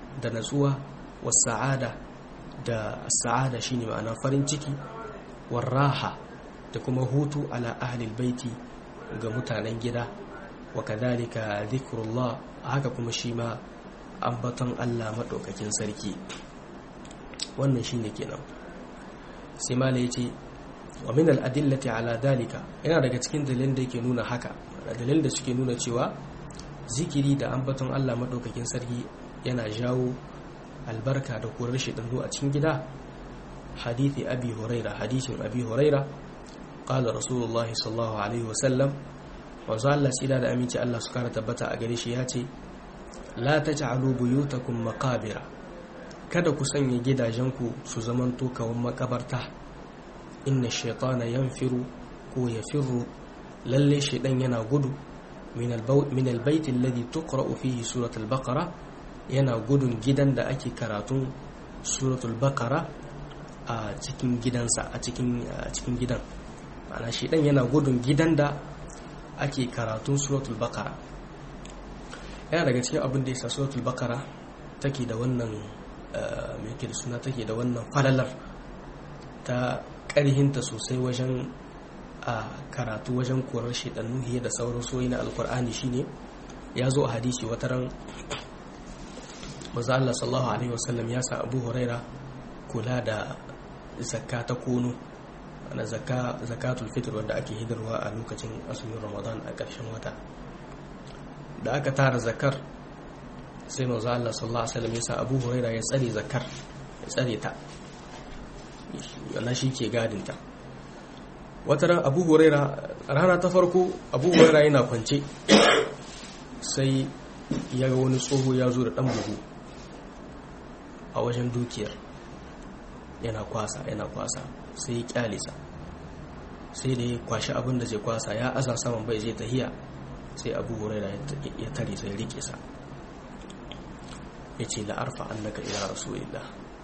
[SPEAKER 1] da natsuwa was sa'ada da sa'ada shine ma'ana farin ciki war raha da kuma hutu ala ahli baiti ga mutanen gida wa kadhalika dhikrullah haka kuma shi ma ambaton Allah madaukakin sarki wannan shine kenan sai mala yace wa min al-adillati ala dalika yana daga cikin dalilin da yake nuna haka dalilin da suke nuna cewa zikiri da ambaton Allah madaukakin sarki yana jawo albarka da korar shaidannu a cikin gida hadithi abi huraira hadithin abi huraira qala rasulullahi sallallahu alaihi wasallam wanzu Allah tsira da aminci Allah su kara tabbata a gare shi ya ce la taj'alu buyutakum maqabira kada ku sanya gidajenku su zamanto kawan makabarta inna shaytana yanfiru ko yafirru lalle shaidan yana gudu min albayt alladhi tuqra'u fihi suratul baqara yana gudun gidan da ake karatun suratul baqara a cikin gidansa a cikin cikin gidan ma'ana shaidan yana gudun gidan da ake karatun suratul baqara yana daga cikin abin da yasa suratul baqara take da wannan mai da suna take da wannan falalar ta ƙarhinta sosai wajen a karatu wajen korar shaidannu hiye da sauran soyi na alkur'ani shine ya zo a hadisi wata ran maza Allah sallallahu alaihi wasallam ya sa Abu Huraira kula da zakka ta kono na zakatul fitr wanda ake hidarwa a lokacin azumin Ramadan a ƙarshen wata da aka tara zakar sai maza Allah sallallahu alaihi wasallam ya sa Abu Huraira ya tsare zakar ya tsare ta yana shi ke gadinta wata ran abu huraira rana ta farko abu huraira yana kwance sai ya ga wani tsoho ya zo da ɗan buhu a wajen dukiyar yana kwasa yana kwasa sai ya kyale sa sai da ya kwashi abin da zai kwasa ya aza saman bai zai tahiya sai abu huraira ya tare sai rike sa ya ce la'arfa annaka ila rasulillah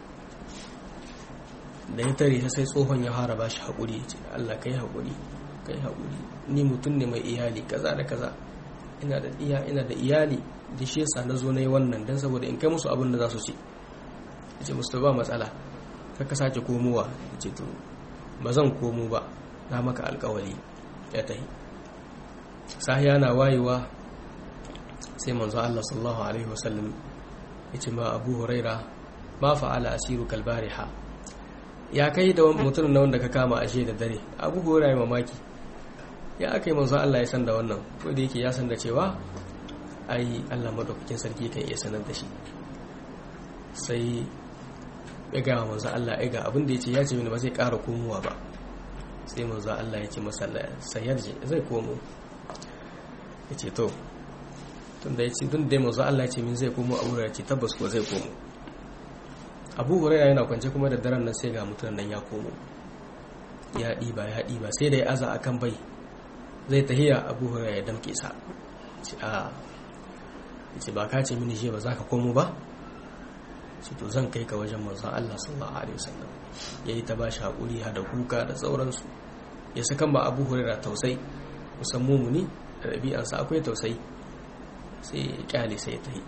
[SPEAKER 1] da ya tare sai tsohon ya fara bashi haƙuri ce Allah kai haƙuri kai haƙuri ni mutum ne mai iyali kaza da kaza ina da iya ina da iyali da shi yasa na zo na yi wannan don saboda in kai musu abin da za su ce ya ce musu ba matsala ka sake komowa ya ce to ba zan komo ba na maka alkawali ya tahi sahiya na wayewa sai manzo Allah sallallahu alaihi wasallam ya ce ma Abu Huraira ma fa'ala asiru kalbariha ya kai da mutum na wanda ka kama ashe da dare abu hura ya mamaki ya aka yi manzon Allah ya san da wannan ko da yake ya san da cewa ai Allah madaukakin sarki kan iya sanar da shi sai ya gaya manzon Allah ya ga abin da ya ce ya ce mini ba zai ƙara komowa ba sai manzon Allah ya ce masa sayar zai komo ya ce to tun da ya ce tun da manzon Allah ya ce min zai komo a wurin ya ce tabbas ko zai komo abu huraira yana kwance kuma da daren nan sai ga mutum nan ya komo ya ɗiba ya ɗiba sai da ya aza a kan bai zai tahiya abu huraira ya damke sa ce a ce ba ka ce mini je ba za ka komo ba ce to zan kai ka wajen manzon Allah sallallahu alaihi wasallam yayi ta bashi hakuri hada kuka da sauransu ya saka ba abu huraira tausai musamman muni da ɗabi'ansa akwai tausayi sai ya kyale sai ya tahi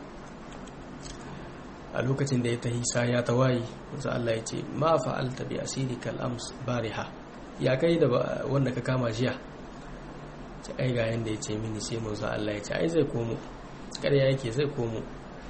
[SPEAKER 1] a lokacin da ya tahi sa ya tawayi wanzu Allah ya ce ma fa'alta bi asirikal ams bariha ya kai da wanda ka kama jiya ce ai ga yanda ya ce mini sai manzo Allah ya ce ai zai komo ƙarya yake zai komo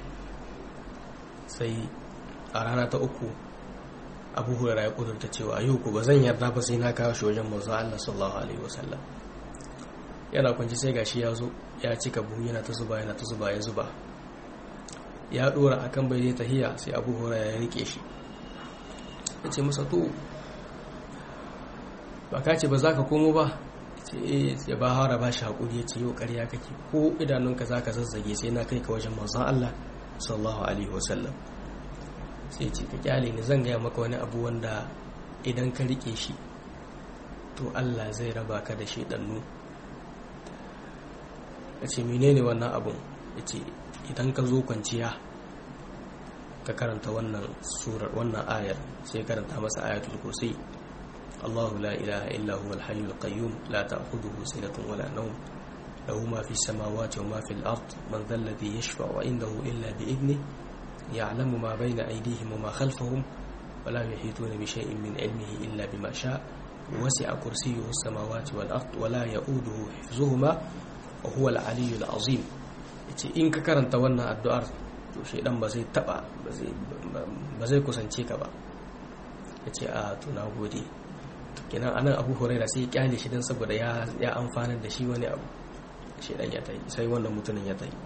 [SPEAKER 1] sai a rana ta uku abu hurara ya kudurta cewa yau ku ba zan yarda ba sai na kawo shi wajen manzo Allah sallallahu alaihi wasallam yana kwanci sai gashi ya zo ya cika buhu yana ta zuba yana ta zuba ya zuba ya dora akan bai zai tahiya sai abu hurara ya rike shi ya ce masa to ba ka ce ba za ka komo ba ya ba hara ba shi haƙuri ya ce yau ƙarya kake ko idanunka za ka zazzage sai na kai ka wajen manzon Allah sallallahu alaihi wasallam sai ce ka kyale ni zan gaya maka wani abu wanda idan ka rike shi to Allah zai raba ka da shaidannu ya ce menene wannan abun ya ce idan ka zo kwanciya ka karanta wannan surar wannan ayar sai karanta masa ayatul kursi الله لا إله إلا هو الحي القيوم لا تأخذه سنة ولا نوم له ما في السماوات وما في الأرض من ذا الذي يشفع عنده إلا بإذنه ya'lamu ma bayna aydihim wa ma khalfahum wa la yuhituna bi shay'in min ilmihi illa bima sha wasi'a kursiyyuhu as-samawati wal ard wa la ya'uduhu hifzuhuma wa huwa al-'aliyyul 'azim yace in ka karanta wannan addu'ar to shedan ba zai taba ba zai kusance ka ba yace a to na gode kenan anan abu huraira sai ya kyale shi dan saboda ya ya amfanar da shi wani abu shedan ya tayi sai wannan mutumin ya tayi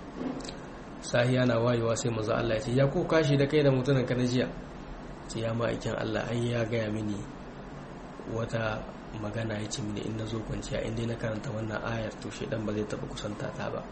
[SPEAKER 1] sahiya na wayewa sai manzo Allah ya ce ya ko kashi da kai da mutumin ka na jiya ce ya ma'aikin Allah ai ya gaya mini wata magana ya ce mini in na zo kwanciya in dai na karanta wannan ayar to shedan ba zai taba kusanta ta ba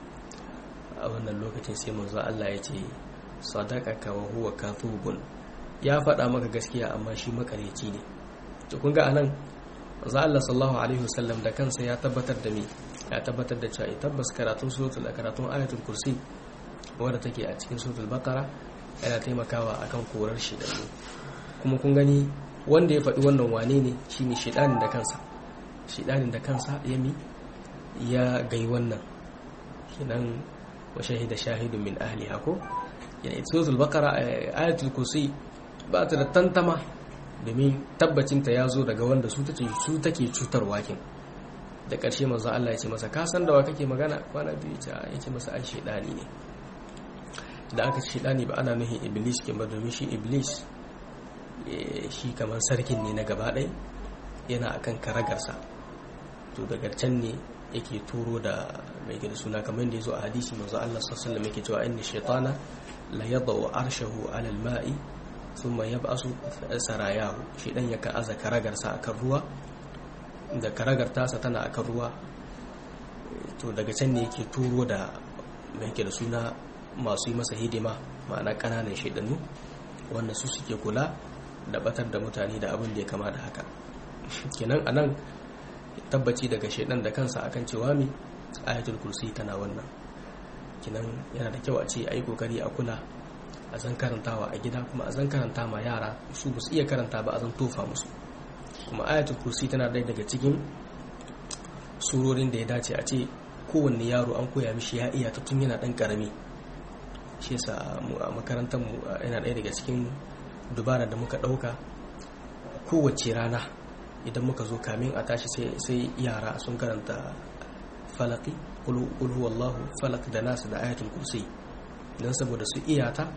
[SPEAKER 1] a wannan lokacin sai manzo Allah ya ce sadaqaka wa huwa kathubun ya faɗa maka gaskiya amma shi makareci ne to kun ga anan manzo Allah sallallahu alaihi wasallam da kansa ya tabbatar da me ya tabbatar da cewa tabbas karatun suratul karatun ayatul kursi wadda take a cikin suratul baqara yana taimakawa akan korar shi da su kuma kun gani wanda ya faɗi wannan wane ne shine shedanin da kansa shedanin da kansa ya mi ya gai wannan kinan wa shahida shahidun min ahliha ko yana suratul baqara ayatul kursi ba ta da tantama domin tabbacinta ya zo daga wanda su take su take cutarwa kin da ƙarshe manzo Allah ya ce masa ka san da wa kake magana kwana biyu ta ya ce masa ai shedani ne da aka ce shedani ba ana nuhin iblis ke ba domin shi iblis shi kamar sarkin ne na gaba ɗaya yana akan karagarsa to daga can ne yake turo da mai gida suna kamar da ya zo a hadisi manzo Allah sallallahu alaihi yake cewa inna shaytana la yadau arshahu ala al-ma'i thumma yab'asu sarayahu shedan yakan aza karagarsa akan ruwa da karagar tasa tana akan ruwa to daga can ne yake turo da mai da suna masu yi masa hidima ma'ana kananan shaidannu wanda su suke kula da batar da mutane da abin da ya kama da haka kenan anan tabbaci daga shaidan da kansa akan cewa mi ayatul kursi tana wannan kenan yana da kyau a ce a yi kokari a kula a zan karantawa a gida kuma a zan karanta ma yara su ba su iya karanta ba a zan tofa musu kuma ayatul kursi tana ɗaya daga cikin surorin da ya dace a ce kowanne yaro an koya mishi ya iya ta tun yana ɗan ƙarami shi yasa mu a makarantar mu yana ɗaya daga cikin dubara da muka ɗauka kowace rana idan muka zo kamin a tashi sai yara sun karanta falaki kul huwallahu falak da nasu da ayatul kursi don saboda su iya ta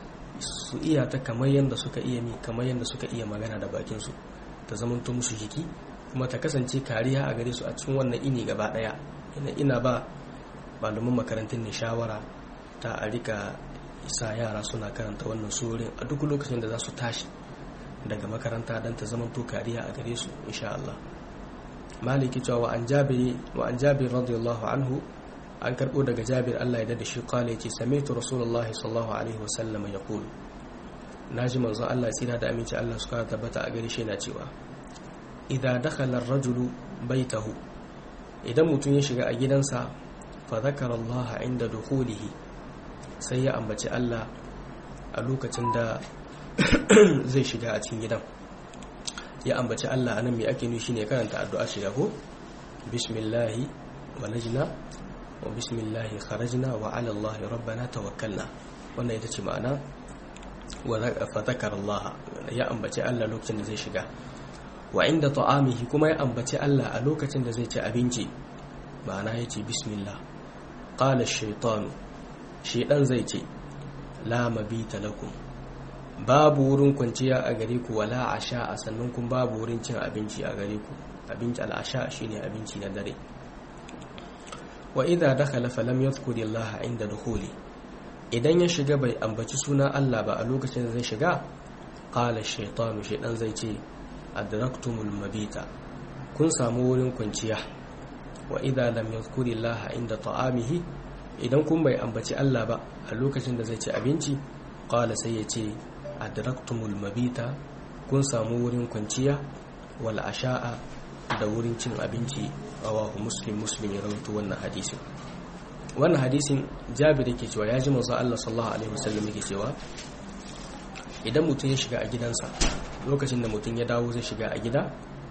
[SPEAKER 1] su iya ta kamar yadda suka iya mi kamar yadda suka iya magana da bakinsu ta zamanto musu jiki kuma ta kasance kariya a gare su a cikin wannan ini gaba daya ina ina ba malaman makarantun ne shawara ta a rika isa yara suna karanta wannan surorin a duk lokacin da za su tashi daga makaranta don ta zamanto kariya a gare su insha Allah maliki cewa wa an jabiri wa an jabir radiyallahu anhu an karbo daga jabir Allah ya dada shi kala yace sami'tu rasulullahi sallallahu alaihi wasallam yaqul naji manzo Allah tsira da aminci Allah suka tabbata a gare shi yana cewa idza dakhala ar-rajulu baytahu idan mutum ya shiga a gidansa fa zakara Allah inda dukhulihi sai ya ambaci Allah a lokacin da zai shiga a cikin gidan ya ambaci Allah anan me ake nufi shine karanta addu'a shiga ko bismillahi walajna wa bismillahi kharajna wa ala Allah rabbana tawakkalna wannan ita ce ma'ana wa fatakar Allah ya ambaci Allah lokacin da zai shiga wa inda ta'amihi kuma ya ambaci Allah a lokacin da zai ci abinci ma'ana ya ce bismillah qala ash-shaytan shaydan zai ce la mabita lakum babu wurin kwanciya a gare ku wala asha a sannan kun babu wurin cin abinci a gare ku abinci al'asha shine abinci na dare wa idza dakhala falam yadhkuri Allah inda dukhuli idan ya shiga bai ambaci suna Allah ba a lokacin da zai shiga qala shaytanu shaydan zai ce adraktumul mabita kun samu wurin kwanciya wa idza lam yadhkuri Allah inda ta'amihi idan kun bai ambaci Allah ba a lokacin da zai ci abinci qala sai ya ce adraktumul mabita kun samu wurin kwanciya wal asha'a da wurin cin abinci rawahu muslim muslim ya rawaito wannan hadisin wannan hadisin jabir yake cewa ya ji manzo Allah sallallahu alaihi wasallam yake cewa idan mutum ya shiga a gidansa lokacin da mutum ya dawo zai shiga a gida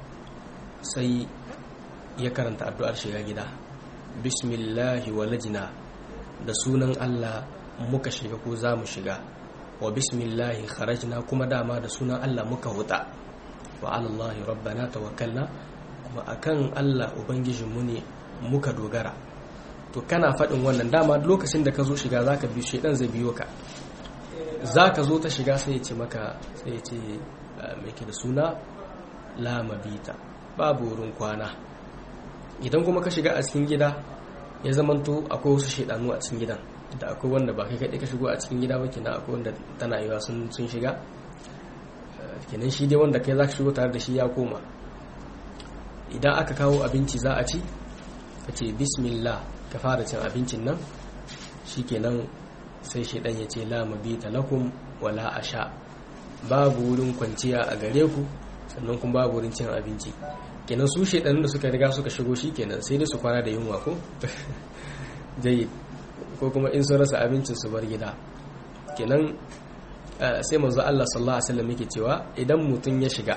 [SPEAKER 1] sai ya karanta addu'ar shiga gida bismillahi walajna da sunan Allah muka shiga ko za mu shiga wa bismillahi kharajna kuma dama da sunan Allah muka huta wa alallahi rabbana tawakkalna kuma akan Allah ubangijinmu ne muka dogara to kana faɗin wannan dama lokacin da ka zo shiga zaka bi shedan zai biyo ka zaka zo ta shiga sai ya ce maka sai ya ce mai ke da suna la mabita babu wurin kwana idan kuma ka shiga a cikin gida ya zamanto akwai wasu shedanu a cikin gidan da akwai wanda ba kai kaɗai ka shigo a cikin gida ba kenan akwai wanda tana yiwa sun shiga kenan shi dai wanda kai za ka shigo tare da shi ya koma idan aka kawo abinci za a ci ka ce bismillah ka fara cin abincin nan shi kenan sai shaidan ya ce la mabita lakum wala asha babu wurin kwanciya a gare ku sannan kuma babu wurin cin abinci kenan su shaidanin da suka riga suka shigo shi kenan sai dai su kwana da yunwa ko jayi ko kuma in sun rasa abincin su bar gida kenan sai manzo Allah sallallahu alaihi wasallam yake cewa idan mutum ya shiga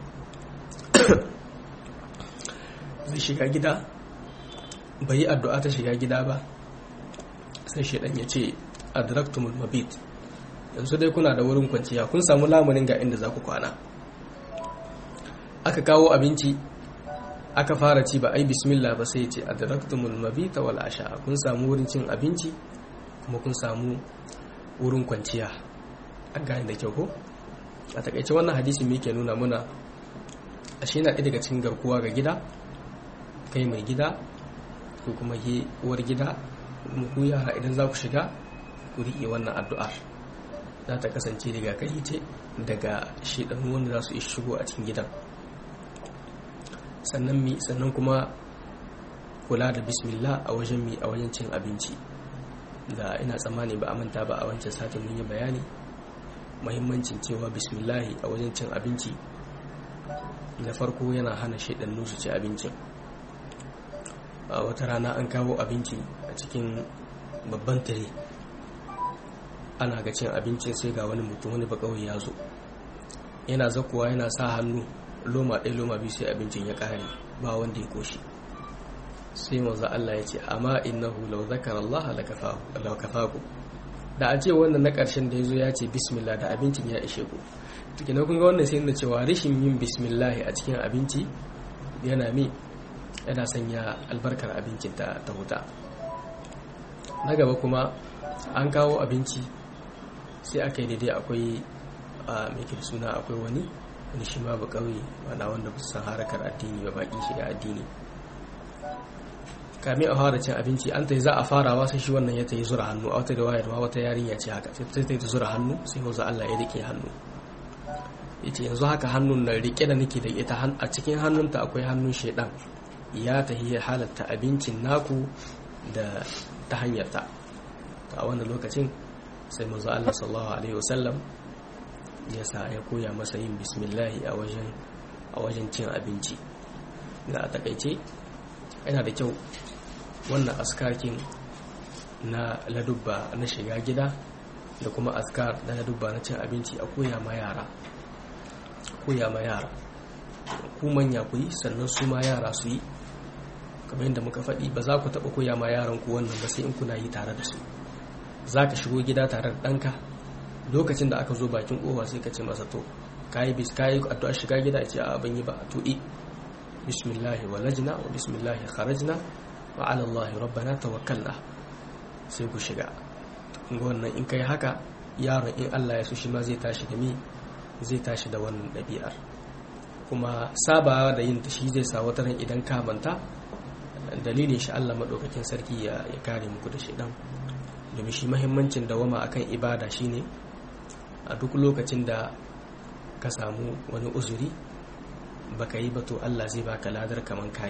[SPEAKER 1] zai shiga gida bai yi addu'a ta shiga gida ba sai shaidan ya ce adraktumul mabit yanzu dai kuna da wurin kwanciya kun samu lamunin ga inda za ku kwana aka kawo abinci aka fara ci ba ai bismillah ba sai ce adraktumul mabita wal asha kun samu wurin cin abinci kuma kun samu wurin kwanciya an gane da kyau ko a takaice wannan hadisi me yake nuna muna ashe na ɗaya daga cikin garkuwa ga gida kai mai gida ko kuma ke uwar gida ku yara idan za ku shiga ku riƙe wannan addu'ar za ta kasance rigakafi ce daga shedanu wanda za su yi shigo a cikin gidan sannan mi sannan kuma kula da bismillah a wajen mi a wajen cin abinci da ina tsammani ba a manta ba a wancan satin mun yi bayani mahimmancin cewa bismillahi a wajen cin abinci na farko yana hana shaidannu su ci abincin a wata rana an kawo abinci a cikin babban tare ana ga cin abincin sai ga wani mutum wani bakawai ya zo yana zakuwa yana sa hannu loma ɗaya loma biyu sai abincin ya ƙare ba wanda ya koshi sai manzo Allah ya ce amma innahu law zakara Allah la kafaku da a ce wannan na ƙarshen da yazo ya ce bismillah da abincin ya ishe ku to kina kun ga wannan sai nuna cewa rashin yin bismillah a cikin abinci yana mi yana sanya albarkar abincin ta ta huta na gaba kuma an kawo abinci sai aka yi daidai akwai a mai suna akwai wani wani shi ma ba kauye wanda wanda ba su san harakar addini ba baki shiga addini kame a fara cin abinci an ta yi za a farawa sai shi wannan ya ta yi zura hannu a wata da wayar ma wata yarinya ce haka sai ta yi zura hannu sai wanzu Allah ya rike hannu ya ce yanzu haka hannun na rike da nake da ita a cikin hannunta akwai hannun shaidan ya ta yi halatta abincin naku da ta hanyar ta a wannan lokacin sai manzo Allah sallallahu alaihi wasallam ya sa ya koya masa yin bismillahi a wajen a wajen cin abinci da a takaice yana da kyau wannan askarkin na ladubba na shiga gida da kuma askar na ladubba na cin abinci a koya ma yara koya ma yara ku manya ku yi sannan su ma yara su yi kamar yadda muka faɗi ba za ku taɓa koya ma yaran ku wannan ba sai in kuna yi tare da su za ka shigo gida tare da ɗanka lokacin da aka zo bakin ƙofa sai ka ce masa to kayi bis kayi addu'a shiga gida ce a ban yi ba to i bismillah walajna wa bismillah kharajna wa ala allah rabbana tawakkalna sai ku shiga kun ga wannan in kai haka yaron in Allah ya so shi ma zai tashi da mi zai tashi da wannan ɗabi'ar kuma sabawa da yin ta shi zai sa wata ran idan ka manta dalilin shi Allah madaukakin sarki ya kare muku da shedan domin shi mahimmancin dawama akan ibada shine a duk lokacin da ka samu wani uzuri baka yi ba to Allah zai baka ladar kaman kayi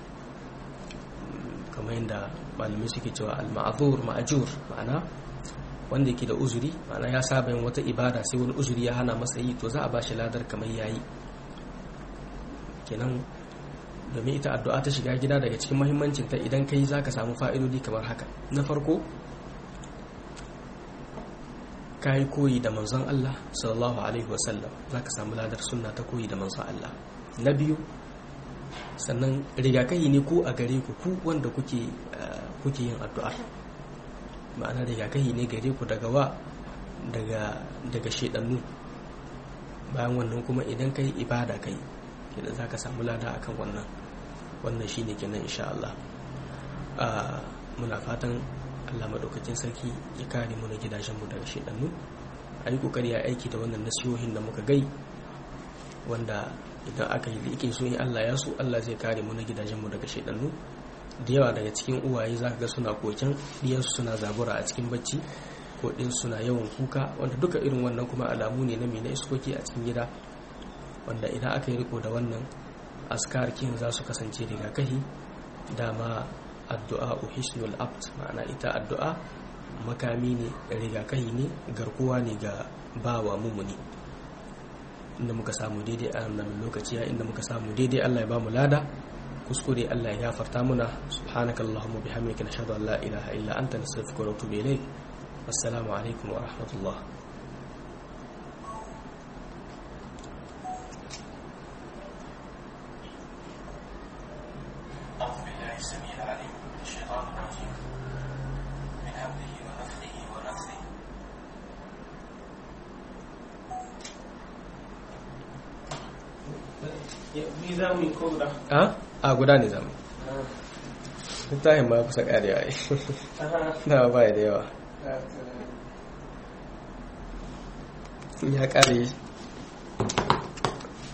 [SPEAKER 1] kamar yadda malamai suke cewa al-ma'zur ma'jur ma'ana wanda yake da uzuri ma'ana ya saba yin wata ibada sai wani uzuri ya hana masa yi to za a bashi ladar kamar yayi kenan domin ita addu'a ta shiga gida daga cikin muhimmancin ta idan kai zaka samu fa'idodi kamar haka na farko ka yi koyi da manzon Allah sallallahu alaihi wasallam za ka samu ladar sunna ta koyi da manzon Allah na biyu sannan rigakafi ne ku a gare ku ku wanda kuke yin addu'ar ma'ana rigakafi ne gare ku daga wa daga daga shedannu bayan wannan kuma idan kai ibada kai idan zaka samu lada akan wannan wannan shine kenan insha Allah muna fatan Allah madaukakin sarki ya kare mu na gidajen mu daga shedannu ayi kokari ya aiki da wannan nasihohin da muka gai wanda idan aka yi liƙin so in Allah ya so Allah zai kare mu na gidajen mu daga shedannu da yawa daga cikin uwaye zaka ga suna koken diyansu suna zabura a cikin bacci ko din suna yawan kuka wanda duka irin wannan kuma alamu ne na na iskoki a cikin gida wanda idan aka yi riko da wannan askar kin za su kasance rigakafi dama addu'a uhisnul abt ma'ana ita addu'a makami ne rigakafi ne garkuwa ne ga bawa mumuni inda muka samu daidai a nan lokaci inda muka samu daidai Allah ya ba mu lada kuskure Allah ya gafarta muna subhanakallahumma bihamdika nashhadu an la ilaha illa anta nastaghfiruka wa natubu ilayk assalamu alaikum wa rahmatullah a guda ne zama littafin ma kusa karewa yi na ba da yawa ya kare